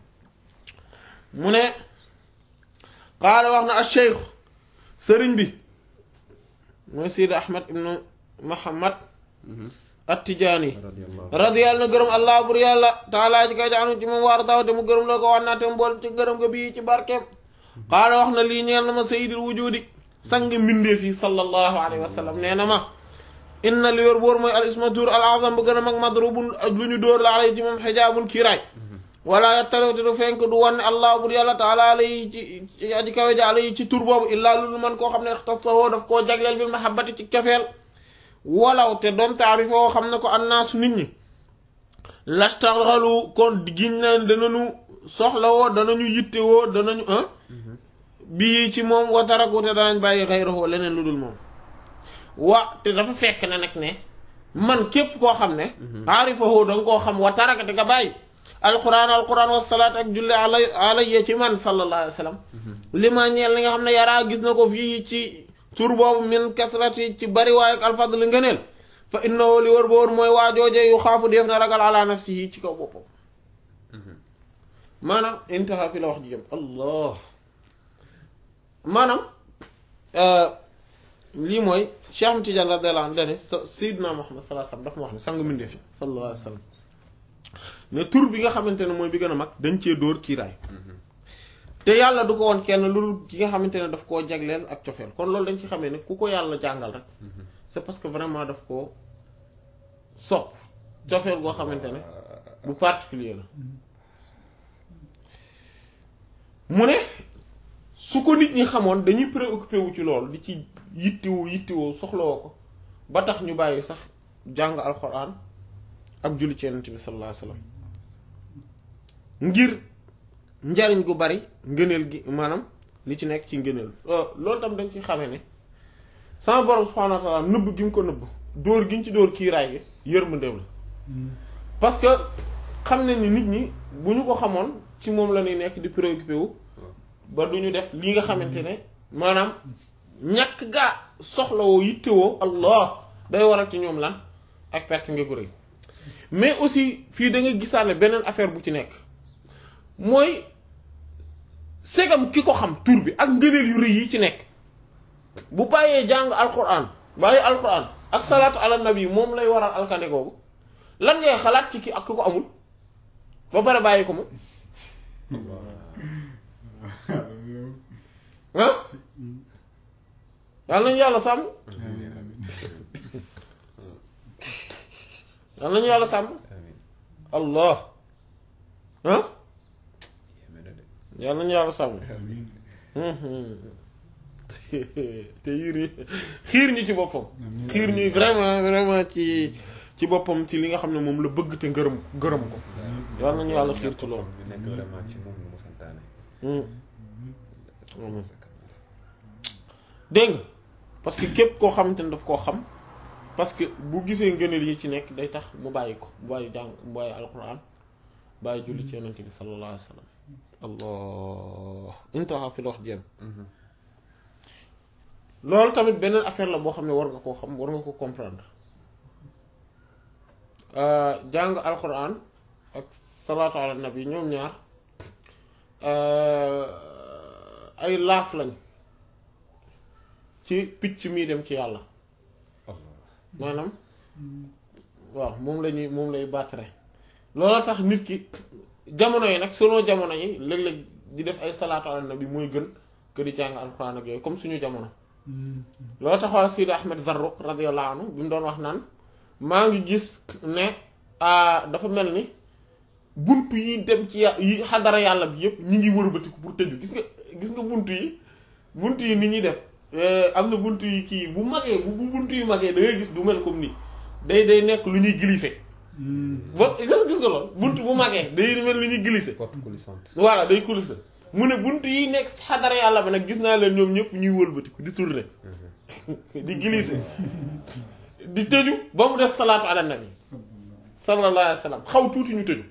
mu ne qaala wax na al cheikh sëriñ bi mooy Sidi Ahmed ibnu Muhammad at-Tijaani radiyallahu radiyallahu na gërëm allah bur yàlla taalaa ji kay jaanu ci moom waar daaw te mu gërëm loo ko wax naa te mu bool ci gërëm nga bii ci barkeem qaala wax na lii ñeel na ma sayyidil wujudi sang mbindeef yi sallallahu alayhi wa sallam nee na ma inna li yor boor mooy al isma tur al azam bu gën a mag madrubun lu ñu dóor la alay ci moom xijaabul kiiraay wala yattalawte du fenk du wanne allah bur yàlla taala alay ci ci aji kawe ji alay ci tur boobu illaa lulu man koo xam ne ixtasawoo daf koo jagleel bil mahabbati ci cofeel walaw te doom taarifoo xam ne ko annaasu nit ñi lastaxalu kon giñ na danañu soxlawoo danañu yittewoo danañu ah bii ci moom wataraku te danañ bàyyi xayrahu leneen lu dul moom wa te dafa fekk ne nag ne man képp koo xam ne aarifahoo danga koo xam wa taraka te nga bàyyi alquran alquran wasalaat ak julli ala alayya ci man sallallahu alayhi wa sallam li ma ñeel li nga xam ne yaraa gis na ko fii ci tur boobu min kasrati ci bari waaye ak alfadl ngëneel fa innahu li wër ba wër mooy waajooje yu xaafu def na ragal ala nafsihi ci kaw boppam maanaam intaha fi la wax ji jëm allah maanaam lii mooy Cheikh Ahmed Tidiane radiyallahu anhu dane sa Seydina Muhammad sallallahu alayhi wasallam dafa ma wax ne sang mbindeef yi sallallahu alayhi wasallam ne tur bi nga xamante ne mooy bi gën a mag dañ cee dóor kiiraay te yàlla du ko woon kenn lu dul ki nga xamante ne daf koo jagleel ak cofeel kon loolu dañ ci xamee ne ku ko yàlla jàngal rek c'est parce que vraiment daf koo sopp cofeel goo xamante ne bu particulier la mu ne su ko nit ñi xamoon dañuy préoccupé wu ci loolu di ci yittiwu yittiwoo soxlawoo ko ba tax ñu bàyyi sax jàng alxuraan ak julli ci yonent bi sallallahu alayhi wasallam ngir njariñ gu bari ngëneel gi maanaam li ci nekk ci ngëneel loolu tam dañ ci xamee ne sama borom subhaanahu wa ta'ala nëbb gi mu ko nëbb dóor gi ñu ci dóor kiiraay gi yërmandeem la parce que xam ne ni nit ñi bu ñu ko xamoon ci moom la ñuy nekk di préoccupé wu ba du ñu def li nga xamante ne maanaam ñàkk gaa soxlawoo yittewoo allah day waral ci ñoom lan ak perte nga gu rëy mais aussi fii da nga gisaane beneen affaire bu ci nekk mooy segam ki ko xam tur bi ak ngëneel yu rëy yi ci nekk bu bàyyee jàng alquran bàyyi alquran ak salaatu ala nabi moom lay waral alkande googu lan ngay xalaat ci ki ak ki ko amul ba pare bàyyi ko moom ah yàlla nañu yàlla sàmm yàlla nañu yàlla sàmm allah ah yàlla nañu yàlla sàmm te yiir yi xiir ñu ci boppam xiir ñu vraiment vraiment ci ci boppam ci li nga xam ne moom la bëgg te ngërëm gërëm ko yàlla nañu yàlla xiir ci loolu ñu nekk vraiment ci moom lu mu santaane. dégg nga parce que képp koo xamante ne daf koo xam parce que bu gisee ngëneel yi ci nekk day tax mu bàyyi ko mu bàyyi jàng mu bàyyi alquran bàyyi julli ci yonent bi sallallahu alayhi wa sallam allah intaha fi la wax jéem loolu tamit beneen affaire la boo xam ne war nga koo xam war nga ko comprendre jàng alquran ak salaatu ala nabi ñoom ñaar ay laaf lañ ci picc mii dem ci yàlla maanaam waaw moom la ñuy moom lay battre loolu tax nit ki jamono yi nag selon jamono yi léeg-léeg di def ay salaatu ala nabi mooy gën que di jàng alxuraan ak yooyu comme suñu jamono loolu tax waa Sidi Ahmed Zarruq radiyallahu anhu bi mu doon wax naan maa ngi gis ne dafa mel ni buntu yi dem ci yà- yi xadara yàlla bi yëpp ñi ngi wërbatiku pour tëju gis nga gis nga buntu yi buntu yi ni ñuy def am na buntu yi kii bu magee bu bu buntu yu magee da ngay gis du mel comme nii day day nekk lu ñuy glisser ba gis gis nga lool buntu bu magee day mel lu ñuy glisser porte coulissante voilà day glisser mu ne buntu yi nekk ci xadara yàlla bi nag gis naa leen ñoom ñëpp ñuy wëlbatiku di tourner di glisser di tëju ba mu des salaatu ala nabi sallallahu alayhi wa sallam xaw tuuti ñu tëju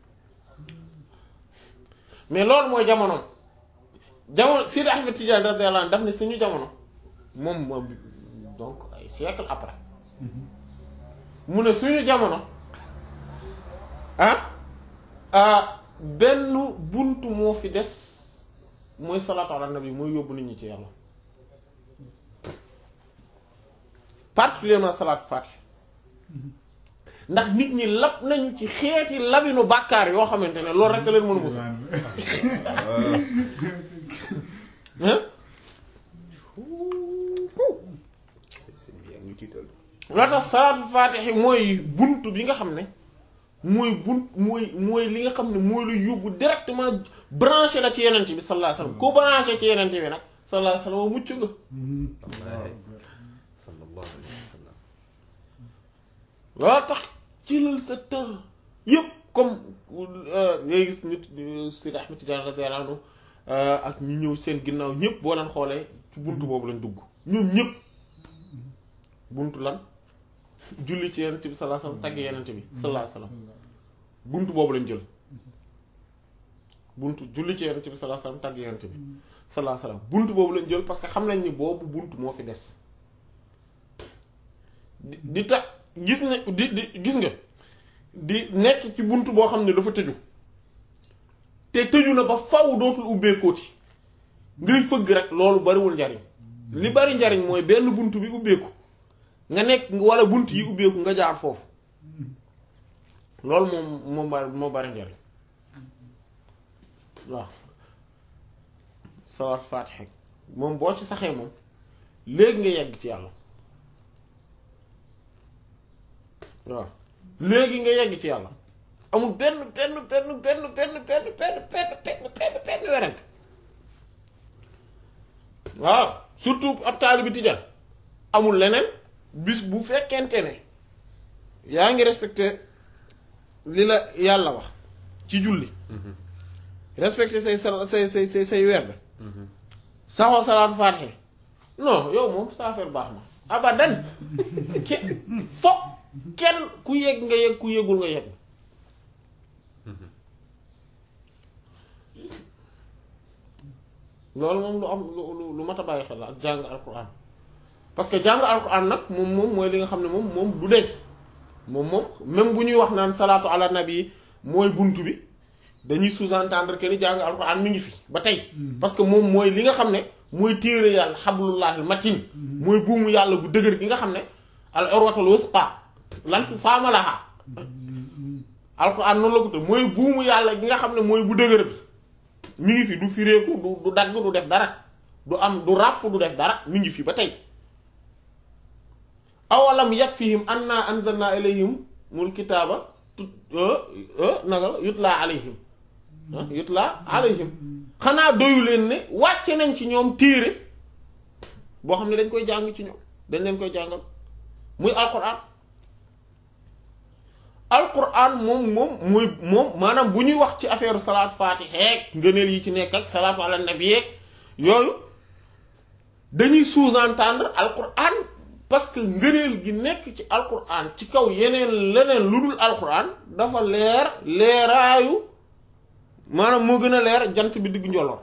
mais loolu mooy jamonoom jamono Sidi Ahmed Tidiane radiyallahu anhu daf ne suñu jamono moom moom donc ay siècle après mu ne suñu jamono ah ah benn buntu moo fi des mooy salaatu ala nabi mooy yóbbu nit ñi ci yàlla particulièrement salaatu fatih ndax nit ñi lab nañu ci xeeti labinu bàkkaar yoo xamante ne loolu rek leen mën a musa hein sëñ bi yaa ngi ñu tiital loo tax salaatu faatixi mooy bunt bi nga xam ne mooy bunt mooy mooy li nga xam ne mooy lu yóbbu directement branché la ci yenente bi sallallahu alayhi wasallam ku branché ci yenente bi nag sallallahu alayhi wasallam mucc nga wallaahi sallallahu alayhi wa sallam loo tax ci lal sa temps yëpp comme ngay gis nit Sidi Ahmed Tidiane radiyallahu anhu ak ñi ñëw seen ginnaaw ñëpp boo leen xoolee ci buntu boobu lañ dugg ñoom ñëpp buntu lan julli ci yenent bi sallallahu alayhi wasallam tagg yenent bi sallallahu alayhi wasallam buntu boobu lañ jël buntu julli ci yenent bi sallallahu alayhi wasallam tagg yenent bi sallallahu alayhi wasallam buntu boobu lañ jël parce que xam nañ ni boobu buntu moo fi des di di tax gis ne di di gis nga di nekk ci buntu boo xam ne dafa tëju te tëju na ba faw dootul ubbeekooti ngay fëgg rek loolu bariwul njariñ li bari njariñ mooy benn buntu bi ubbeeku nga nekk wala bunt yi ubbeeku nga jaar foofu loolu moom moo bari moo bari njariñ waaw salaat faatiha moom boo ci saxee moom léegi nga yegg ci yàlla waaw léegi nga yegg ci yàlla amul benn benn benn benn benn benn benn benn benn benn benn werante waaw surtout ab taalibi tijaan amul leneen bis bu fekkente ne yaa ngi respecté li la yàlla wax ci julli respecté say sal say say say say werd saxoo salaatu faatiha non yow moom sa affaire baax na abadan ke foog kenn ku yegg nga yegg ku yëgul nga yegg loolu moom lu am lu lu mat a bàyyi xel la ak jàng alquran parce que jàng alquran nag moom moom mooy li nga xam ne moom moom du deñ moom moom même bu ñuy wax naan salaatu ala nabi mooy buntu bi dañuy sous-entendre que ni jàng alquran mi ngi fi ba tey parce que moom mooy li nga xam ne mooy téere yàlla xablullahil matin mooy buumu yàlla bu dëgër gi nga xam ne al urwatul wusqa lan fi faamalaha alquran noonu la ko tudd mooy buumu yàlla gi nga xam ne mooy bu dëgër bi mi ngi fi du fireeku du du dagg du def dara du am du ràpp du def dara mi ngi fi ba tey awalam yakfihim anna anzalna ilayhim mul kitaaba tut nanga la yutla alayhim yutla alayhim xanaa doyu leen ne wàcce nañ ci ñoom téere boo xam ne dañ koy jàng ci ñoom dañ leen koy jàngal muy alquran alquran moom moom mooy moom maanaam bu ñuy wax ci affaire salaat faatiha ngëneel yi ci nekk ak salaatu ala nabi yooyu dañuy sous-entendre alquran parce que ngëneel gi nekk ci alquran ci kaw yeneen leneen lu dul alquran dafa leer leeraayu maanaam moo gën a leer jant bi diggu njolloor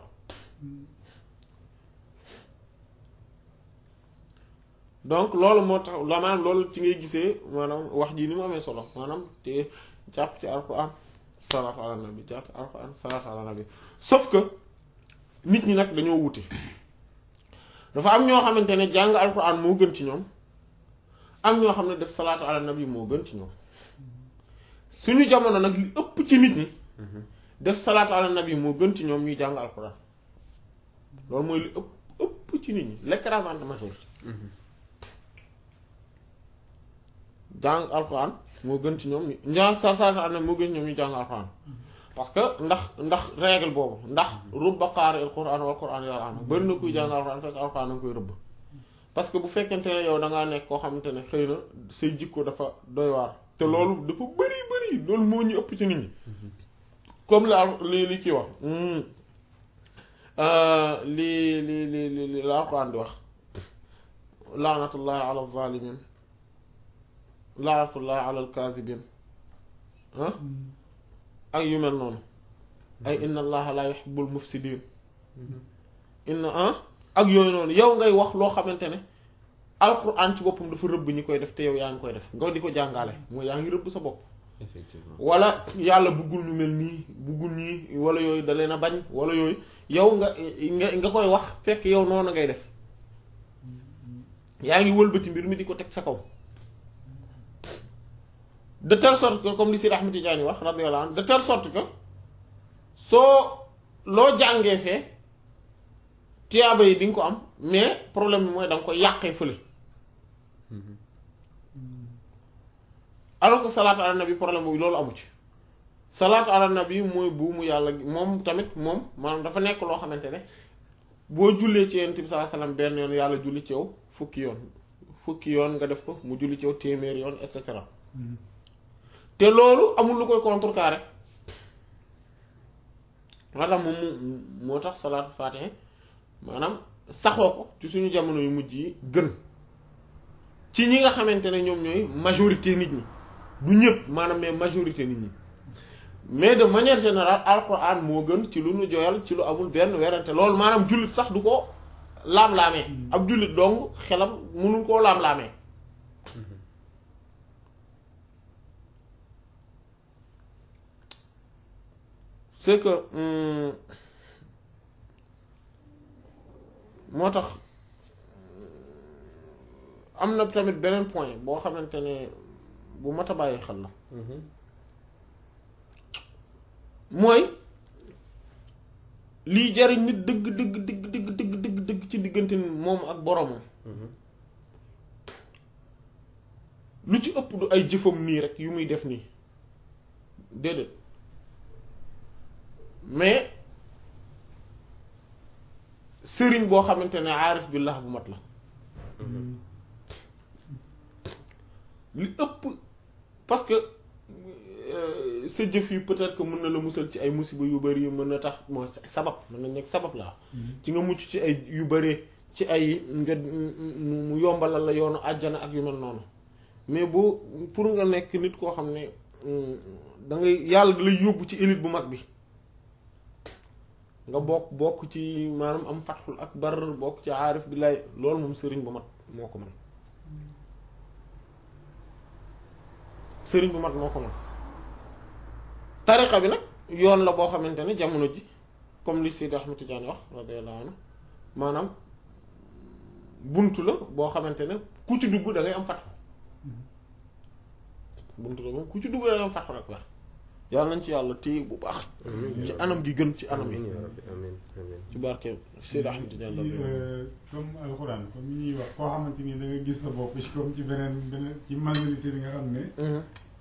donc loolu moo tax la maanaam loolu ci ngay gisee maanaam wax ji ni mu amee solo maanaam te jàpp ci alquran salaatu ala nabi jàpp ci alquran salaatu ala nabi sauf que nit ñi nag dañoo wuti dafa am ñoo xamante ne jàng alquran moo gën ci ñoom am ñoo xam ne def salaatu ala nabi moo gën ci ñoom suñu jamono nag li ëpp ci nit ñi def salaatu ala nabi moo gën ci ñoom ñuy jàng alquran loolu mooy li ëpp ëpp ci nit ñi l'écrasante majorité jàng alquran moo gën ci ñoom ñu jàng sa salaatu ala nabi moo gën ci ñoom ñuy jàng alquran parce que ndax ndax règle boobu ndax rubba qaari al quran wal quran yal'anu bari na kuy jàng alquran fekk alquran da nga koy rëbb parce que bu fekkente ne yow da ngaa nekk koo xamante ne xëy na say jikko dafa doy waar te loolu dafa bëri bëri loolu moo ñu ëpp ci nit ñi comme la li li kii wax li li li li li la alquran di wax laanatullahi ala zalimin laanatullahi ala alkazibin ah ak yu mel noonu ay inna allaha la yuhibbul mufsidin inna ah ak yooyu noonu yow ngay wax loo xamante ne alquran ci boppam dafa rëbb ñi koy def te yow yaa ngi koy def nga di ko jàngale mooy yaa ngi rëbb sa bopp effectivement wala yàlla bëggul ñu mel nii bëggul ñii wala yooyu da leen a bañ wala yooyu yow nga nga nga koy wax fekk yow noonu ngay def yaa ngi wëlbati mbir mi di ko teg sa kaw de telle sorte que comme li Sidi Ahmed Tidiane wax radiyallahu anhu de telle sorte que soo loo jàngee fee tiyaaba yi di nga ko am mais problème bi mooy da nga koy yàqee fële alors que salaatu ala nabi problème boobu loolu amu ci salaatu ala nabi mooy buumu yàlla gi moom tamit moom maanaam dafa nekk loo xamante ne boo jullee ci yonent bi sallallahu alayhi wasallam benn yoon yàlla julli ci yow fukki yoon fukki yoon nga def ko mu julli ci yow téeméer yoon et cetera te loolu amul lu koy contrecarrer moo tax moom mu moo tax salaatu faatiha maanaam saxoo ko ci suñu jamono yu mujj yi gën ci ñi nga xamante ne ñoom ñooy majorité nit ñi du ñëpp maanaam mais majorité nit ñi mais de manière générale alquran moo gën ci lu nu joyal ci lu amul benn werante loolu maanaam jullit sax du ko laam-laamee ab jullit dong xelam mënul koo laam-laamee c'est que hum, moo tax am na tamit beneen point boo xamante ne bu mat a bàyyi xel la mooy lii jariñ nit dëgg dëgg dëgg dëgg dëgg dëgg dëgg ci diggante moom ak boromam lu ci ëpp du ay jëfam nii rek yu muy def nii déedéet mais sëriñ boo xamante ne aarif billah bu mat la li ëpp parce que euh, sa jëf yi peut-être que mën na la musal ci ay musiba yu bari mën na tax mooy sabab mën na nekk sabab laa ci nga mucc ci ay yu bari ci ay nga mu mu yombalal la yoonu àjjana ak yu mel noonu mais boo pour nga nekk nit koo xam ne da ngay yàlla da lay yóbbu ci élite bu mag bi nga bokk bokk ci maanaam am fatxul akbar bokk ci aarif billaay loolu moom sëriñ bu mat moo ko mën sëriñ bu mat moo ko mën tariqa bi nag yoon la boo xamante ne jamono ji comme li Seydi Ahmed Tidiane wax radiyallahu anhu maanaam buntu la boo xamante ne ku ci dugg da ngay am fatxu buntu la moom ku ci dugg da ngay am fatxul akbar yàlla nañ ci yàlla téye bu baax ci anam gi gën ci anam yi amiin yaa rabbi amiin amiin ci barke Seydi Ahmed Tidiane la ci comme alxuraan comme yi ñuy wax koo xamante ni da nga gis sa bopp ci comme ci beneen beneen ci majorité bi nga xam ne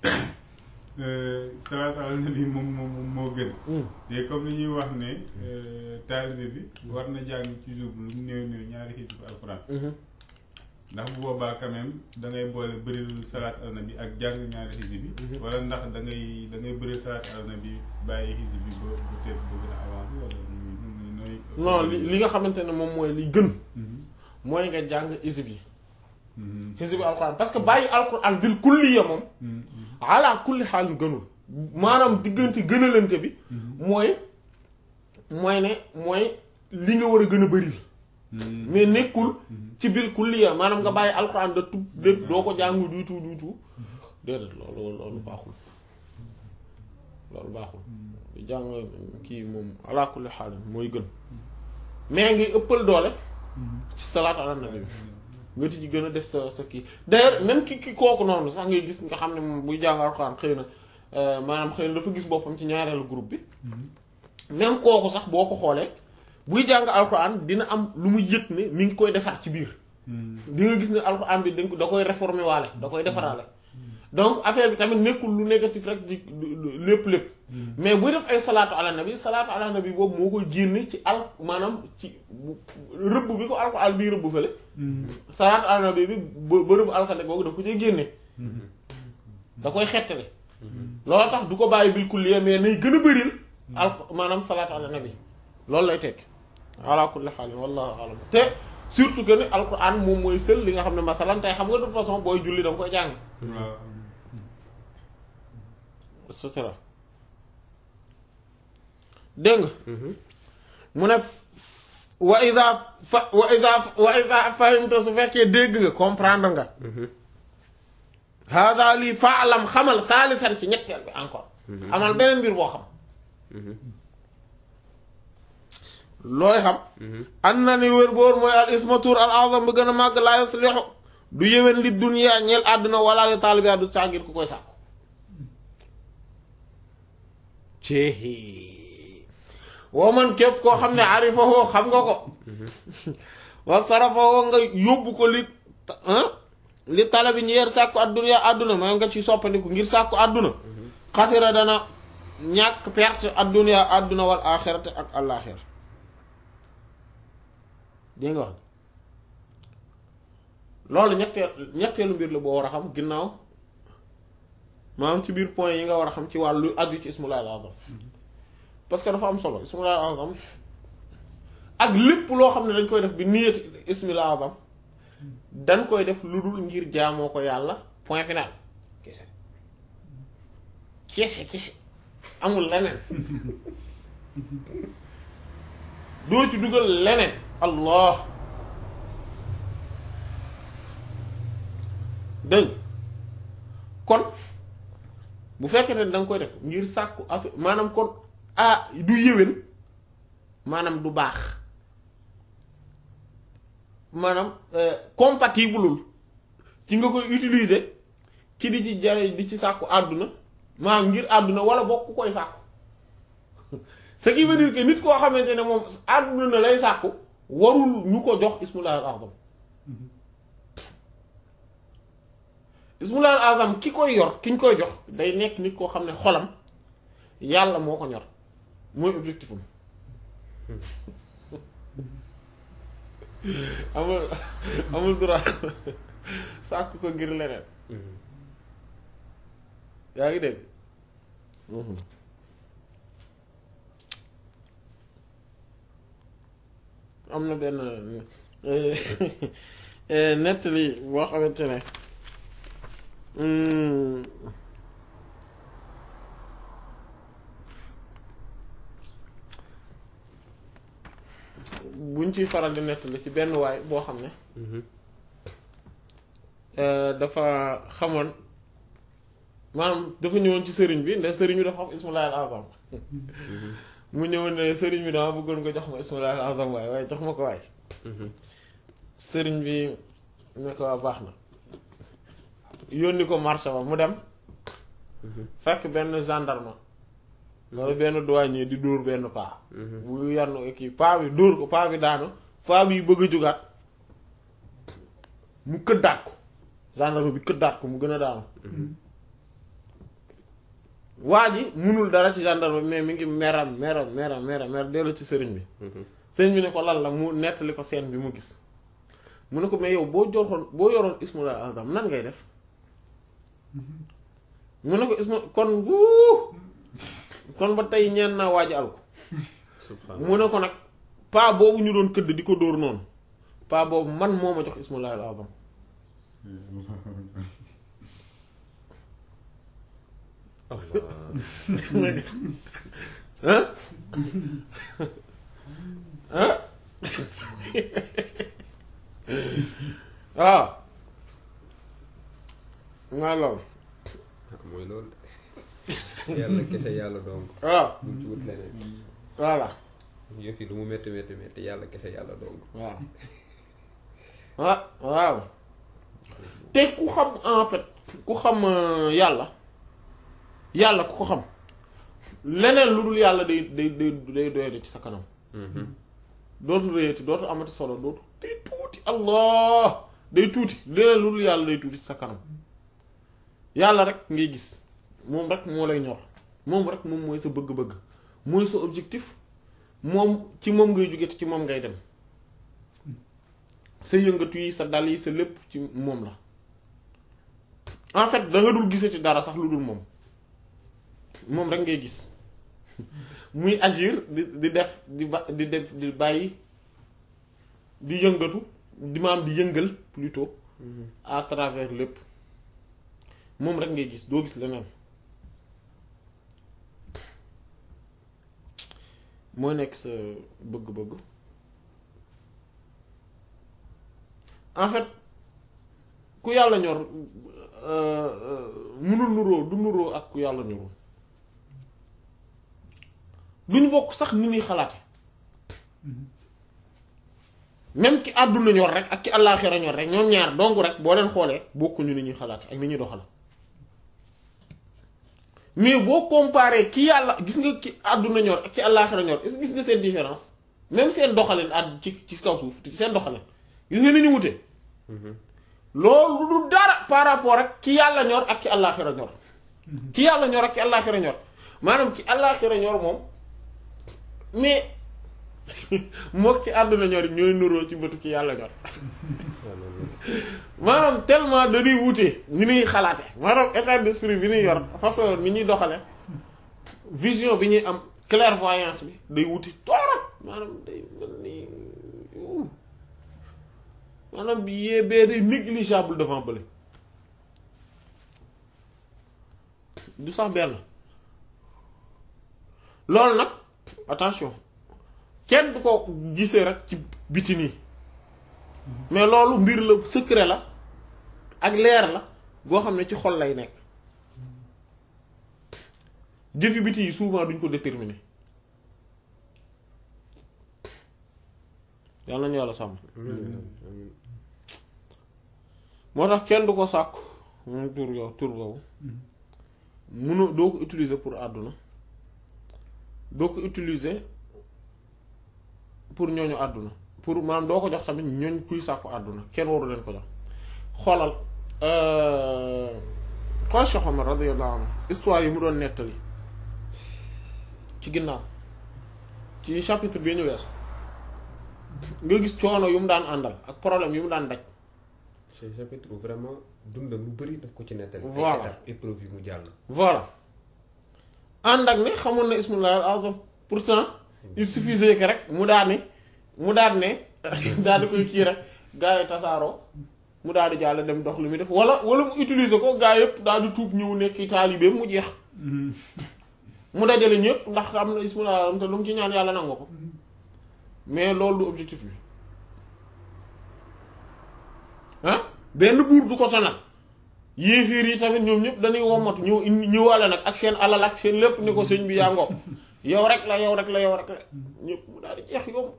salaat ala nabi moom moom moo gën te comme li ñuy wax ne taalibe bi war na jàng ci jour lu mu néew néew ñaari xisib alxuraan ndax bu boobaa quand même da ngay boole bëri salaat ala nabi ak jàng ñaari xisib bi wala ndax da ngay da ngay bëri salaat ala nabi bàyyi xisib bi ba ba teel ba gën a avancé wala nooy non li li nga xamante ne moom mooy li gën mooy nga jàng isib yi xisib alquran parce que bàyyi alquran bil kulliya moom ala kulli xaalin gënul maanaam diggante gënalante bi mooy mooy ne mooy li nga war a gën a bëri mais nekkul ci bil kulliya maanaam nga bàyyi alquran da tub lépp doo ko jàng du tout du tout déedéet loolu loolu baaxul loolu baaxul jàng kii moom ala kulli xaalin mooy gën mais ngi ëppal doole ci salaatu ala nabi bi nga ci gën a def sa sa kii d'ailleurs même ki ki kooku noonu sax ngay gis nga xam ne moom buy jàng alxuraan xëy na euh, maanaam xëy na dafa gis boppam ci ñaareelu groupe bi même kooku sax boo ko xoolee buy jàng alxuraan dina am lu mu yëg ne mi ngi koy defar ci biir di nga gis ne alxuraan bi dañ ko da koy réformer waale da koy defaraale donc affaire bi tamit nekkul lu négatif rek di lépp lépp mais buy def ay salaatu ala nabi salaatu ala nabi boobu moo koy génne ci al maanaam ci bu- rëbb bi ko alxuraan bii rëbb fële salaatu ala nabi bi ba ba rëbb alxande googu da ko cay génne da koy xettali loolu tax du ko bàyyi bil kulliya mais nay gën a bëril al maanaam salaatu ala nabi loolu lay tekk ala kulli xaalin wallahu alam te surtout que ni alquran moom mooy sël li nga xam ne masalan tey xam nga de toute façon booy julli da nga koy jàng waaw et cetera dégg nga mu ne wa ida fa wa ida wa ida fahimta su fekkee dégg nga comprendre nga hada lii faalam xamal saalisan ci ñetteel bi encore amal beneen mbir boo xam looy xam an na ni wér boor mooy al ismatur al azam bi gën a màgg laa yaslixu du yéwén li dunya ñeel àdduna wala li taalibi du sàggir ku koy sàkku ceehi woo man képp koo xam ne arifahoo xam nga ko wa sarafahoo nga yóbbu ko li ah li talabi ñeer sàkku adduna àdduna maa nga ci soppandiku ngir sàkku àdduna xasira dana ñàkk perte adduna àdduna wal axirate ak àllaaxira dégg nga wax loolu ñetteel ñetteelu mbir la boo war a xam ginnaaw maanaam ci biir point yi nga war a xam ci wàllu aju ci ismullah al azam parce que dafa am solo ismullah al azam ak lépp loo xam ne dañ koy def bi niyati ismillah al azam dañ koy def lu dul ngir jaamoo ko yàlla point final kese kese kese amul leneen doo ci dugal leneen allah dégg kon bu fekkee ne da nga koy def ngir sàkku affaire maanaam kon ah du yéwén maanaam du baax maanaam compatibleul ci nga koy utiliser ci di ci jare di ci sàkku àdduna maanaam ngir àdduna wala bokk ku koy sàkku ce qui veut dire que nit koo xamante ne moom àdduna na lay sàkku warul ñu ko jox ismullahi al azam ismullahi al azam ki koy yor ki ñu koy jox day nekk nit koo xam ne xolam yàlla moo ko ñor mooy objectif am amul amul droit sàkk ko ngir leneen yaa ngi dégg am na benn nettali boo xamante ne buñ ciy faral di nettali ci benn waay boo xam ne dafa xamoon maanaam dafa ñëwoon ci sëriñ bi ndax sëriñ bi dafa xam ismullahi al azam mu ñëwoon ne sëriñ bi dama bëggoon nga jox ma ismullahi al azam waaye waaye jox ma ko waay sëriñ bi ne ko waa baax na yónni ko marché ba mu dem fekk benn gendarme wala benn douanier di dóor benn paa bu yann kii paa bi dóor ko paa bi daanu paa bi bëgg a jugaat mu këddaat ko gendarme bi këddaat ko mu gën a daanu waa ji munul dara ci gendarme bi mais mi ngi meram meram meram meram mer dellu ci sëriñ bi sëriñ bi ne ko lan la mu nettali ko scène bi mu gis mu ne ko mais yow boo joxoon boo yoroon ismul azam nan ngay def mu ne ko ismu kon wuu kon ba tey ñeen naa waaj al ko mu ne ko nag paa boobu ñu doon këdd di ko dóor noonu paa boobu man moo ma jox ismullahi al azam ah ah waaw maa loolu mooy loolu yàlla kese yàlla donc waaw buñ ci wut leneen voilà yëf yi lu mu métti métti métti yàlla kese yàlla donc waaw ah waaw te ku xam en fait ku xam yàlla yàlla ku ko xam leneen lu dul yàlla day day day day doyade ci sa kanam dootu réyati dootu amati solo dootu day tuuti allah day tuuti leneen lu dul yàlla day tuuti ci sa kanam yàlla rek ngay gis moom rek moo lay ñor moom rek moom mooy sa bëgg-bëgg mooy sa objectif moom ci moom ngay jóge te ci moom ngay dem sa yëngatu yi sa dal yi sa lépp ci moom la en fait da nga dul gisati dara sax lu dul moom moom rek ngay gis muy agir di di def di ba di def di bàyyi di yëngatu di maam di yëngal plutôt à travers lépp moom rek ngay gis doo gis leneen mooy nekk sa bëgg-bëgg en fait ku yàlla ñor munul nuroo du nuroo ak ku yàlla ñorul duñ bokk sax ni ñuy xalaate même ki àdduna ñor rek ak ki àllaaxira ñor rek ñoom ñaar dong rek boo leen xoolee bokkuñu ni ñuy xalaate ak ni ñuy doxal mais boo comparé ki yàlla gis nga ki àdduna ñor ak ki àllaaxira ñor est-ce que gis nga seen différence même seen doxalin àdd ci ci kaw suuf seen doxalin gis nga ni ñu wute loolu du dara par rapport ak ki yàlla ñor ak ki àllaaxira ñor ki yàlla ñor ak ki àllaaxira ñor maanaam ki àllaaxira ñor moom mais mook ci àdduna ñor ñooy nuroo ci bëtu ki yàlla ñor maanaam tellement dañuy wute ni ñuy xalaate maanaam état d'esprit bi ñuy yor façon ni ñuy doxale vision bi ñuy am clairvoyance bi day wuti torop maanaam day mel ni maanaam bi yee bee day négligeable devant bële du sax benn loolu nag attention kenn du ko gisee rek ci biti nii mais loolu mbir la secret la ak leer la goo xam ne ci xol lay nekk jëfi biti yi souvent duñ ko déterminer yàlla nañu yàlla sàmm moo tax kenn du ko sàkku moom tur yow tur boobu munu doo ko utiliser pour àdduna doo ko utiliser pour ñooñu àdduna pour maanaam doo ko jox tamit ñooñ kuy sàkku àdduna kenn waru leen ko jox xoolal xool Cheikh Omar radiyallahu anhu histoire yi mu doon nettali ci ginnaaw ci chapitre bi ñu weesu nga gis coono yu mu daan àndal ak problème yu mu daan daj ce chapitre vraiment dundam lu bari daf ko ci nettali Voilà. ay étapes épreuve yi mu jàll voilà ànd ak ne xamoon na ismullahi al azam pourtant il suffisait que rek mu daal ne mu daal ne daal di koy kii rek gaa yi tasaaroo mu daal di jàll dem dox li muy def wala wala mu utiliser ko gaa yëpp daal di tuub ñëw nekk taalibeem mu jeex mu dajale ñëpp ndax am na ismullahi al azam te lu mu ci ñaan yàlla nangu ko mais loolu du objectif bi ah benn buur du ko sonal yéefiir yi tamit ñoom ñëpp dañuy wommatu ñëw indi ñëwaale nag ak seen alal ak seen lépp ni ko sëñ bi yaa ngoo yow rek la yow rek la yow rek la ñëpp mu daal di jeex yomb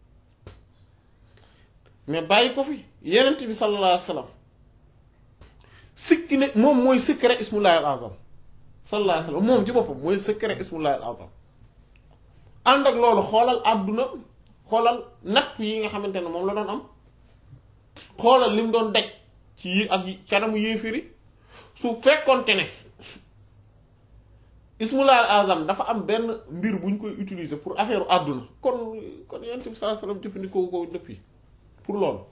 mais bàyyi ko fi yenent bi sallallahu alayhi wa sallam sikki ne moom mooy secret ismullahi al azam sallallahu alayhi wa sallam moom ci boppam mooy secret ismullahi al azam ànd ak loolu xoolal àdduna xoolal natt yi nga xamante ne moom la doon am xoolal li mu doon daj ci yi ak canamu yéefiri su fekkonte ne ismullah al azam dafa am benn mbir bu ñu koy utiliser pour affaire àdduna kon kon yonent bi sallallahu alayhi wasallam jëfandikoo ko depuis pour loolu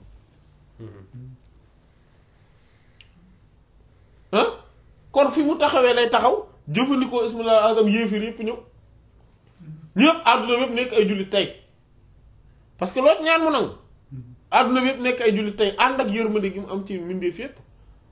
ah kon fi mu taxawee lay taxaw jëfandikoo ismullah al azam yéefir yëpp ñëw ñëpp àdduna bi yëpp nekk ay jullit tey parce que loolu ñaan mu nangu àdduna bi yëpp nekk ay jullit tey ànd ak yërmande gi mu am ci mbindeef yëpp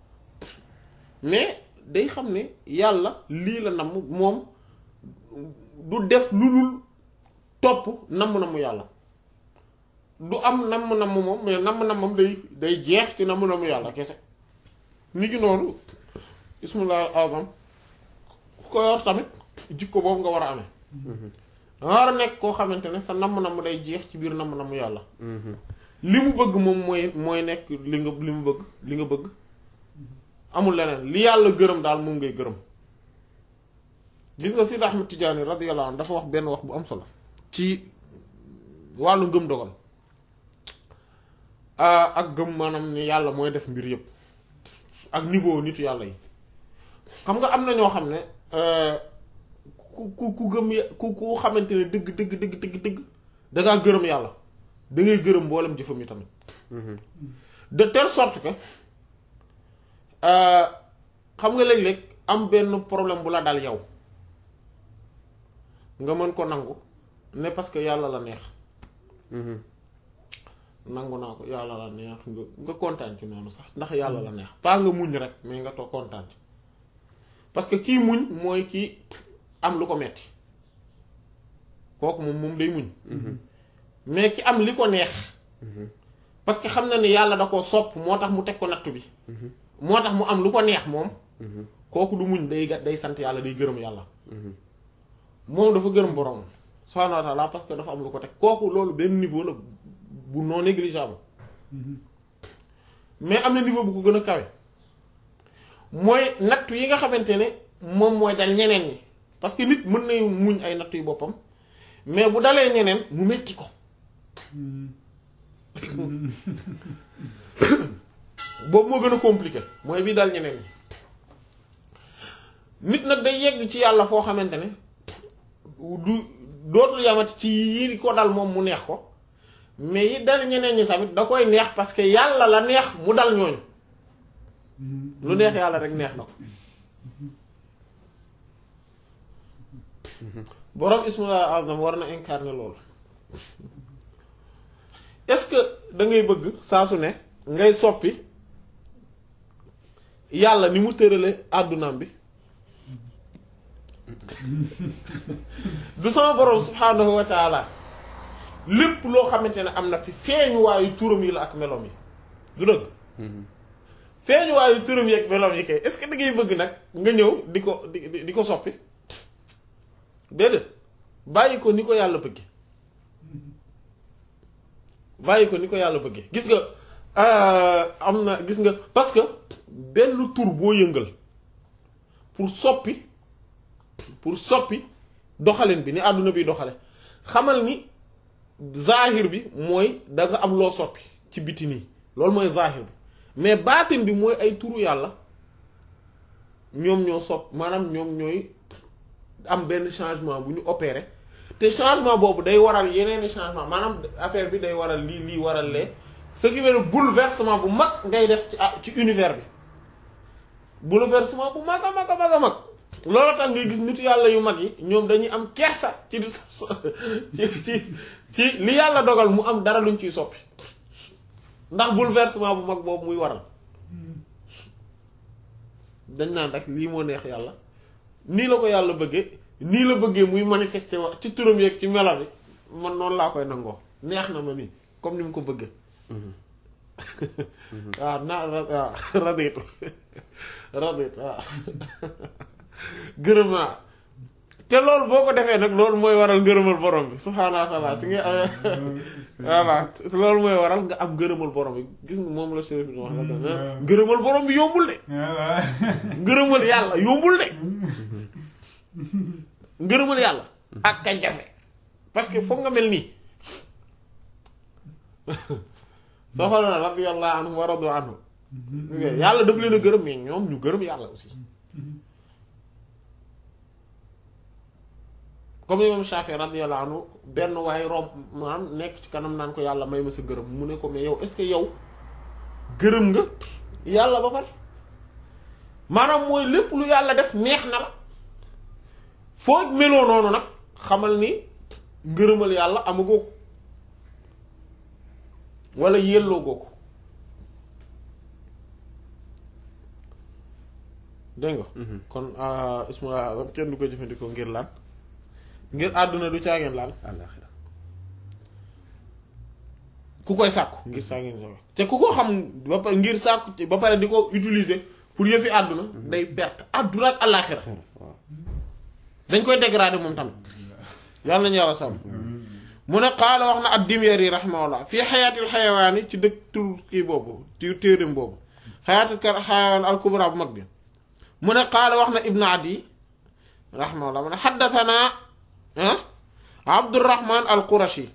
mais day xam ne yàlla lii la namm moom du def lu dul topp namm-namm yàlla du am namm-namm moom mais namm-nammam day day jeex ci namm-namm yàlla kese ni ki noonu ismullah azam ku ko yor tamit jikko boobu nga war a amee danga war a nekk koo xamante ne sa namm-namm day jeex ci biir namm-namm yàlla li mu bëgg moom mooy mooy nekk li nga li mu bëgg li nga bëgg amul leneen li yàlla gërëm daal moom ngay gërëm gis nga Sidi Ahmed Tidiane radiyallahu anhu dafa wax benn wax bu am solo ci wàllu ngëm dogal ak gëm maanaam ni yàlla mooy def mbir yépp ak niveau nitu yàlla yi xam nga am na ñoo xam ne ku ku ku gëm ku ku xamante ne dëgg dëgg dëgg dëgg dëgg dangaa gërëm yàlla da ngay gërëm mboolem jëfam yi tamit de telle sorte que xam nga léeg-léeg am benn problème bu la dal yow nga mën ko nangu ne parce que yàlla la neex nangu naa ko yàlla la neex nga nga kontaan ci noonu sax ndax yàlla la neex pas nga muñ rek mais nga toog kontaan ci parce que kii muñ mooy kii am lu ko metti kooku moom moom day muñ mais ki am li ko neex parce que xam na ni yàlla da koo sopp moo tax mu teg ko nattu bi moo tax mu am lu ko neex moom kooku du muñ day day sant yàlla day gërëm yàlla moom dafa gërëm borom subhaanahu wa ta'ala parce que dafa am lu ko teg kooku loolu benn niveau la bu non négligeable mais am na niveau bu ko gën a kawe mooy nattu yi nga xamante ne moom mooy dal ñeneen ñi parce que nit mën na muñ ay nattu yu boppam mais bu dalee ñeneen mu metti ko boobu moo gën a compliqué mooy bii dal ñeneen ñi nit nag day yegg ci yàlla foo xamante ne du dootul yamati ci yi ko dal moom mu neex ko mais yi dal ñeneen ñi tamit da koy neex parce que yàlla la neex mu dal ñooñu lu neex yàlla rek neex na ko boroom ismullah azam war na incarner loolu est-ce que da ngay bëgg saa su ne ngay soppi yàlla ni mu tërale àddunaam bi du sama boroom subhaanahu wa taala lépp loo xamante ne am na fi feeñuwaayu turam yi la ak meloom yi du dëgg feeñuwaayu turam yi ak meloom yi kay est-ce que da ngay bëgg nag nga ñëw di ko di di ko soppi déedéet bàyyi ko ni ko yàlla bëgge bàyyi ko ni ko yàlla bëgge gis nga am na gis nga parce que benn tur boo yëngal pour soppi pour soppi doxalin bi ni àdduna bi doxale xamal ni zahir bi mooy da nga am loo soppi ci biti nii loolu mooy zahir bi mais baatin bi mooy ay turu yàlla ñoom ñoo sopp maanaam ñoom ñooy am benn changement bu ñu opéré te changement boobu day waral yeneeni changement maanaam affaire bi day waral lii lii waral lee ce qui veut dire bouleversement bu mag ngay def ci ci univers bi bouleversement bu mag a mag a mag a mag loolu tax ngay gis nitu yàlla yu mag yi ñoom dañuy am kersa ci di ci ci ci li yàlla dogal mu am dara luñ ciy soppi ndax bouleversement bu mag boobu muy waral dañ naan rek lii moo neex yàlla nii la ko yàlla bëggee nii la bëggee muy manifester wax ci turam yeeg ci melo bi man noonu laa koy nangoo neex na ma nii comme ni mu ko bëggee waaw naa waaw raditu raditu waaw gërëm naa te loolu boo ko defee nag loolu mooy waral ngërëmal borom bi subhaanahu wa taala si nga amee voilà loolu mooy waral nga am ngërëmal borom bi gis nga moom la chérif bi wax la ngërëmal borom bi yombul de ngërëmal yàlla yombul de ngërëmal yàlla ak ka jafe parce que foog nga mel nii soo xool na radiyallahu anhum wa radu anhu yàlla daf leen a gërëm mais ñoom ñu gërëm yàlla aussi comme imam Shafi radiyallahu anhu benn waaye romb maanaam nekk ci kanam naan ko yàlla may ma sa gërëm mu ne ko mais yow est-ce que yow gërëm nga yàlla ba pare maanaam mooy lépp lu yàlla def neex na la foo meloo noonu nag xamal ni ngërëmal yàlla amagoo ko wala yelloo goo ko dégg nga kon ismullah azam kenn du ko jëfandikoo ngir lan ngir àdduna du caageen lan àllaaxira ku koy sàkku ngir caageen sa te ku ko xam ba pare ngir sàkku ba pare di ko utiliser pour yëfi àdduna day perte àdduna ak àllaaxira dañ koy dégrader moom tamit yàlla nañu yàlla sàmm mu ne qaala wax na ad-Dimyari rahimahullah fii xayaatil xayawaani ci dëkk tur kii boobu ci téerim boobu xayaatil xayawaan al kubra bu mag bi mu ne qaala wax na ibnu adi rahimahullah mu ne xaddasanaa ah abdurrahman al qurashi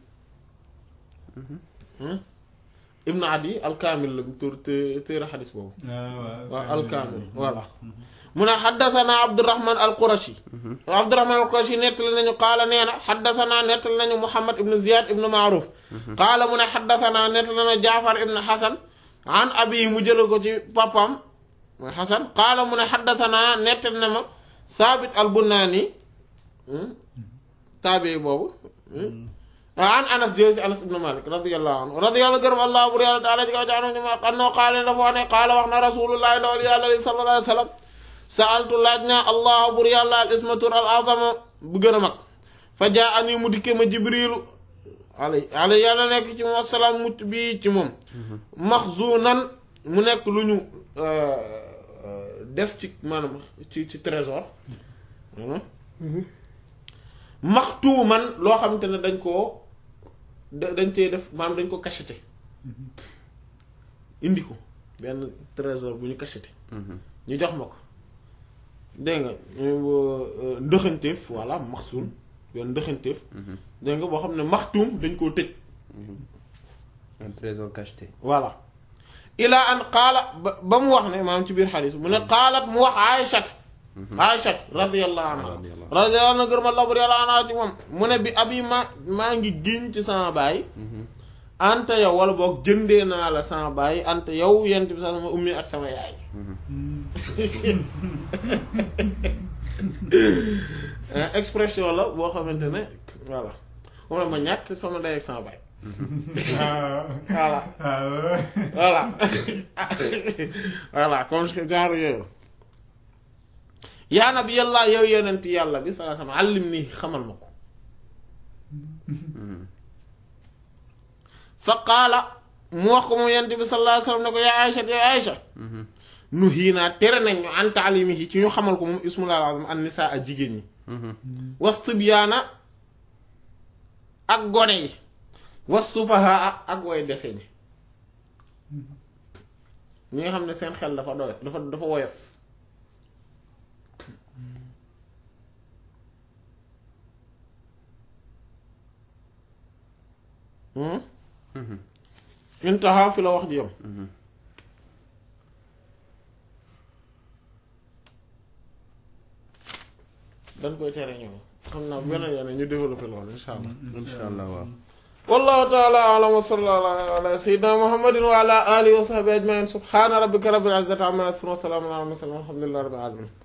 ibnu adi alkaamil la tur téere xadis boobu waaw alkaamil voilà mu ne xaddasanaa abdurrahman al qurashi abdurrahman al qurashi nettali nañu qaala nee na xaddasanaa nettali nañu muhammad ibnu ziyad ibnu maaruf qaala mu ne xaddasanaa nettali nañu jaafar ibnu xasan an abi mu jële ko ci papam mooy xasan qaala mu ne xaddasanaa nettali na ma saabit al bunnaani taabi boobu an anas jële ci anas ibnu malik radiallahu anhu radiallahu gërëm allah bur yàlla taala ji kaw ci anu ñu ma annoo qaala dafa wax ne qaala wax na rasulullahi ndawal yàlla li sallallahu alayhi wa sallam saaltu laaj naa allah bur yàlla al ismatur al azama bu gën a mag fa jaa ani mu dikke ma jibrilu alay alay yàlla nekk ci moom asalaam mucc bii ci moom maxzunan mu nekk lu ñu def ci maanaam ci ci trésor maxtuuman loo xamante ne dañ koo dañ cee def maanaam dañ ko cacheté indi ko benn trésor bu ñu cacheté ñu jox ma ko dégg nga ndëxanteef voilà maxsuun benn ndëxanteef dégg nga boo xam ne maxtuum dañ koo tëj un trésor cacheté voilà ilaa an qaala ba ba mu wax ne maanaam ci biir xadis mu ne qaalat mu wax aïchat aïchat radiallahu anha radiallahu anha gërëm allah bur yàlla anha ci moom mu ne bi abi ma maa ngi giñ ci sama baay anta yow wala boog jëndee naa la sama baay anta yow yent bi sax sama ummi ak sama yaay expression la boo xamante ne voilà moom la ma ñàkk sama ndey ak sama baay voilà voilà voilà comme genre yooyu yaa nabi yàlla yow yonent yàlla bi salaa sama àllim nii xamal ma ko fa qaala mu wax ko moom yonent bi sallallahu alayhi wasallam ne ko yaa Aïcha yow Aïcha nu hiinaa tere nañ ñu an taalimihi ci ñu xamal ko moom ismul azam an nisaa ak jigéen ñi was tibyaana ak gone yi was sufahaa ak way dese ñi ñi nga xam ne seen xel dafa doy dafa dafa woyof intaha fi la wax ji yam dañ koy tere ñëw xam naa beneen yoon ñu développé loolu insha allah insha allah waaw wallahu taala alam wa sallallahu ala sayyidina muhammadin wa ala alihi wa sahbihi ajmain subhana rabbika rabbil izzati amma yasifun wa salamun ala al mursalin walhamdulillahi rabbil alamin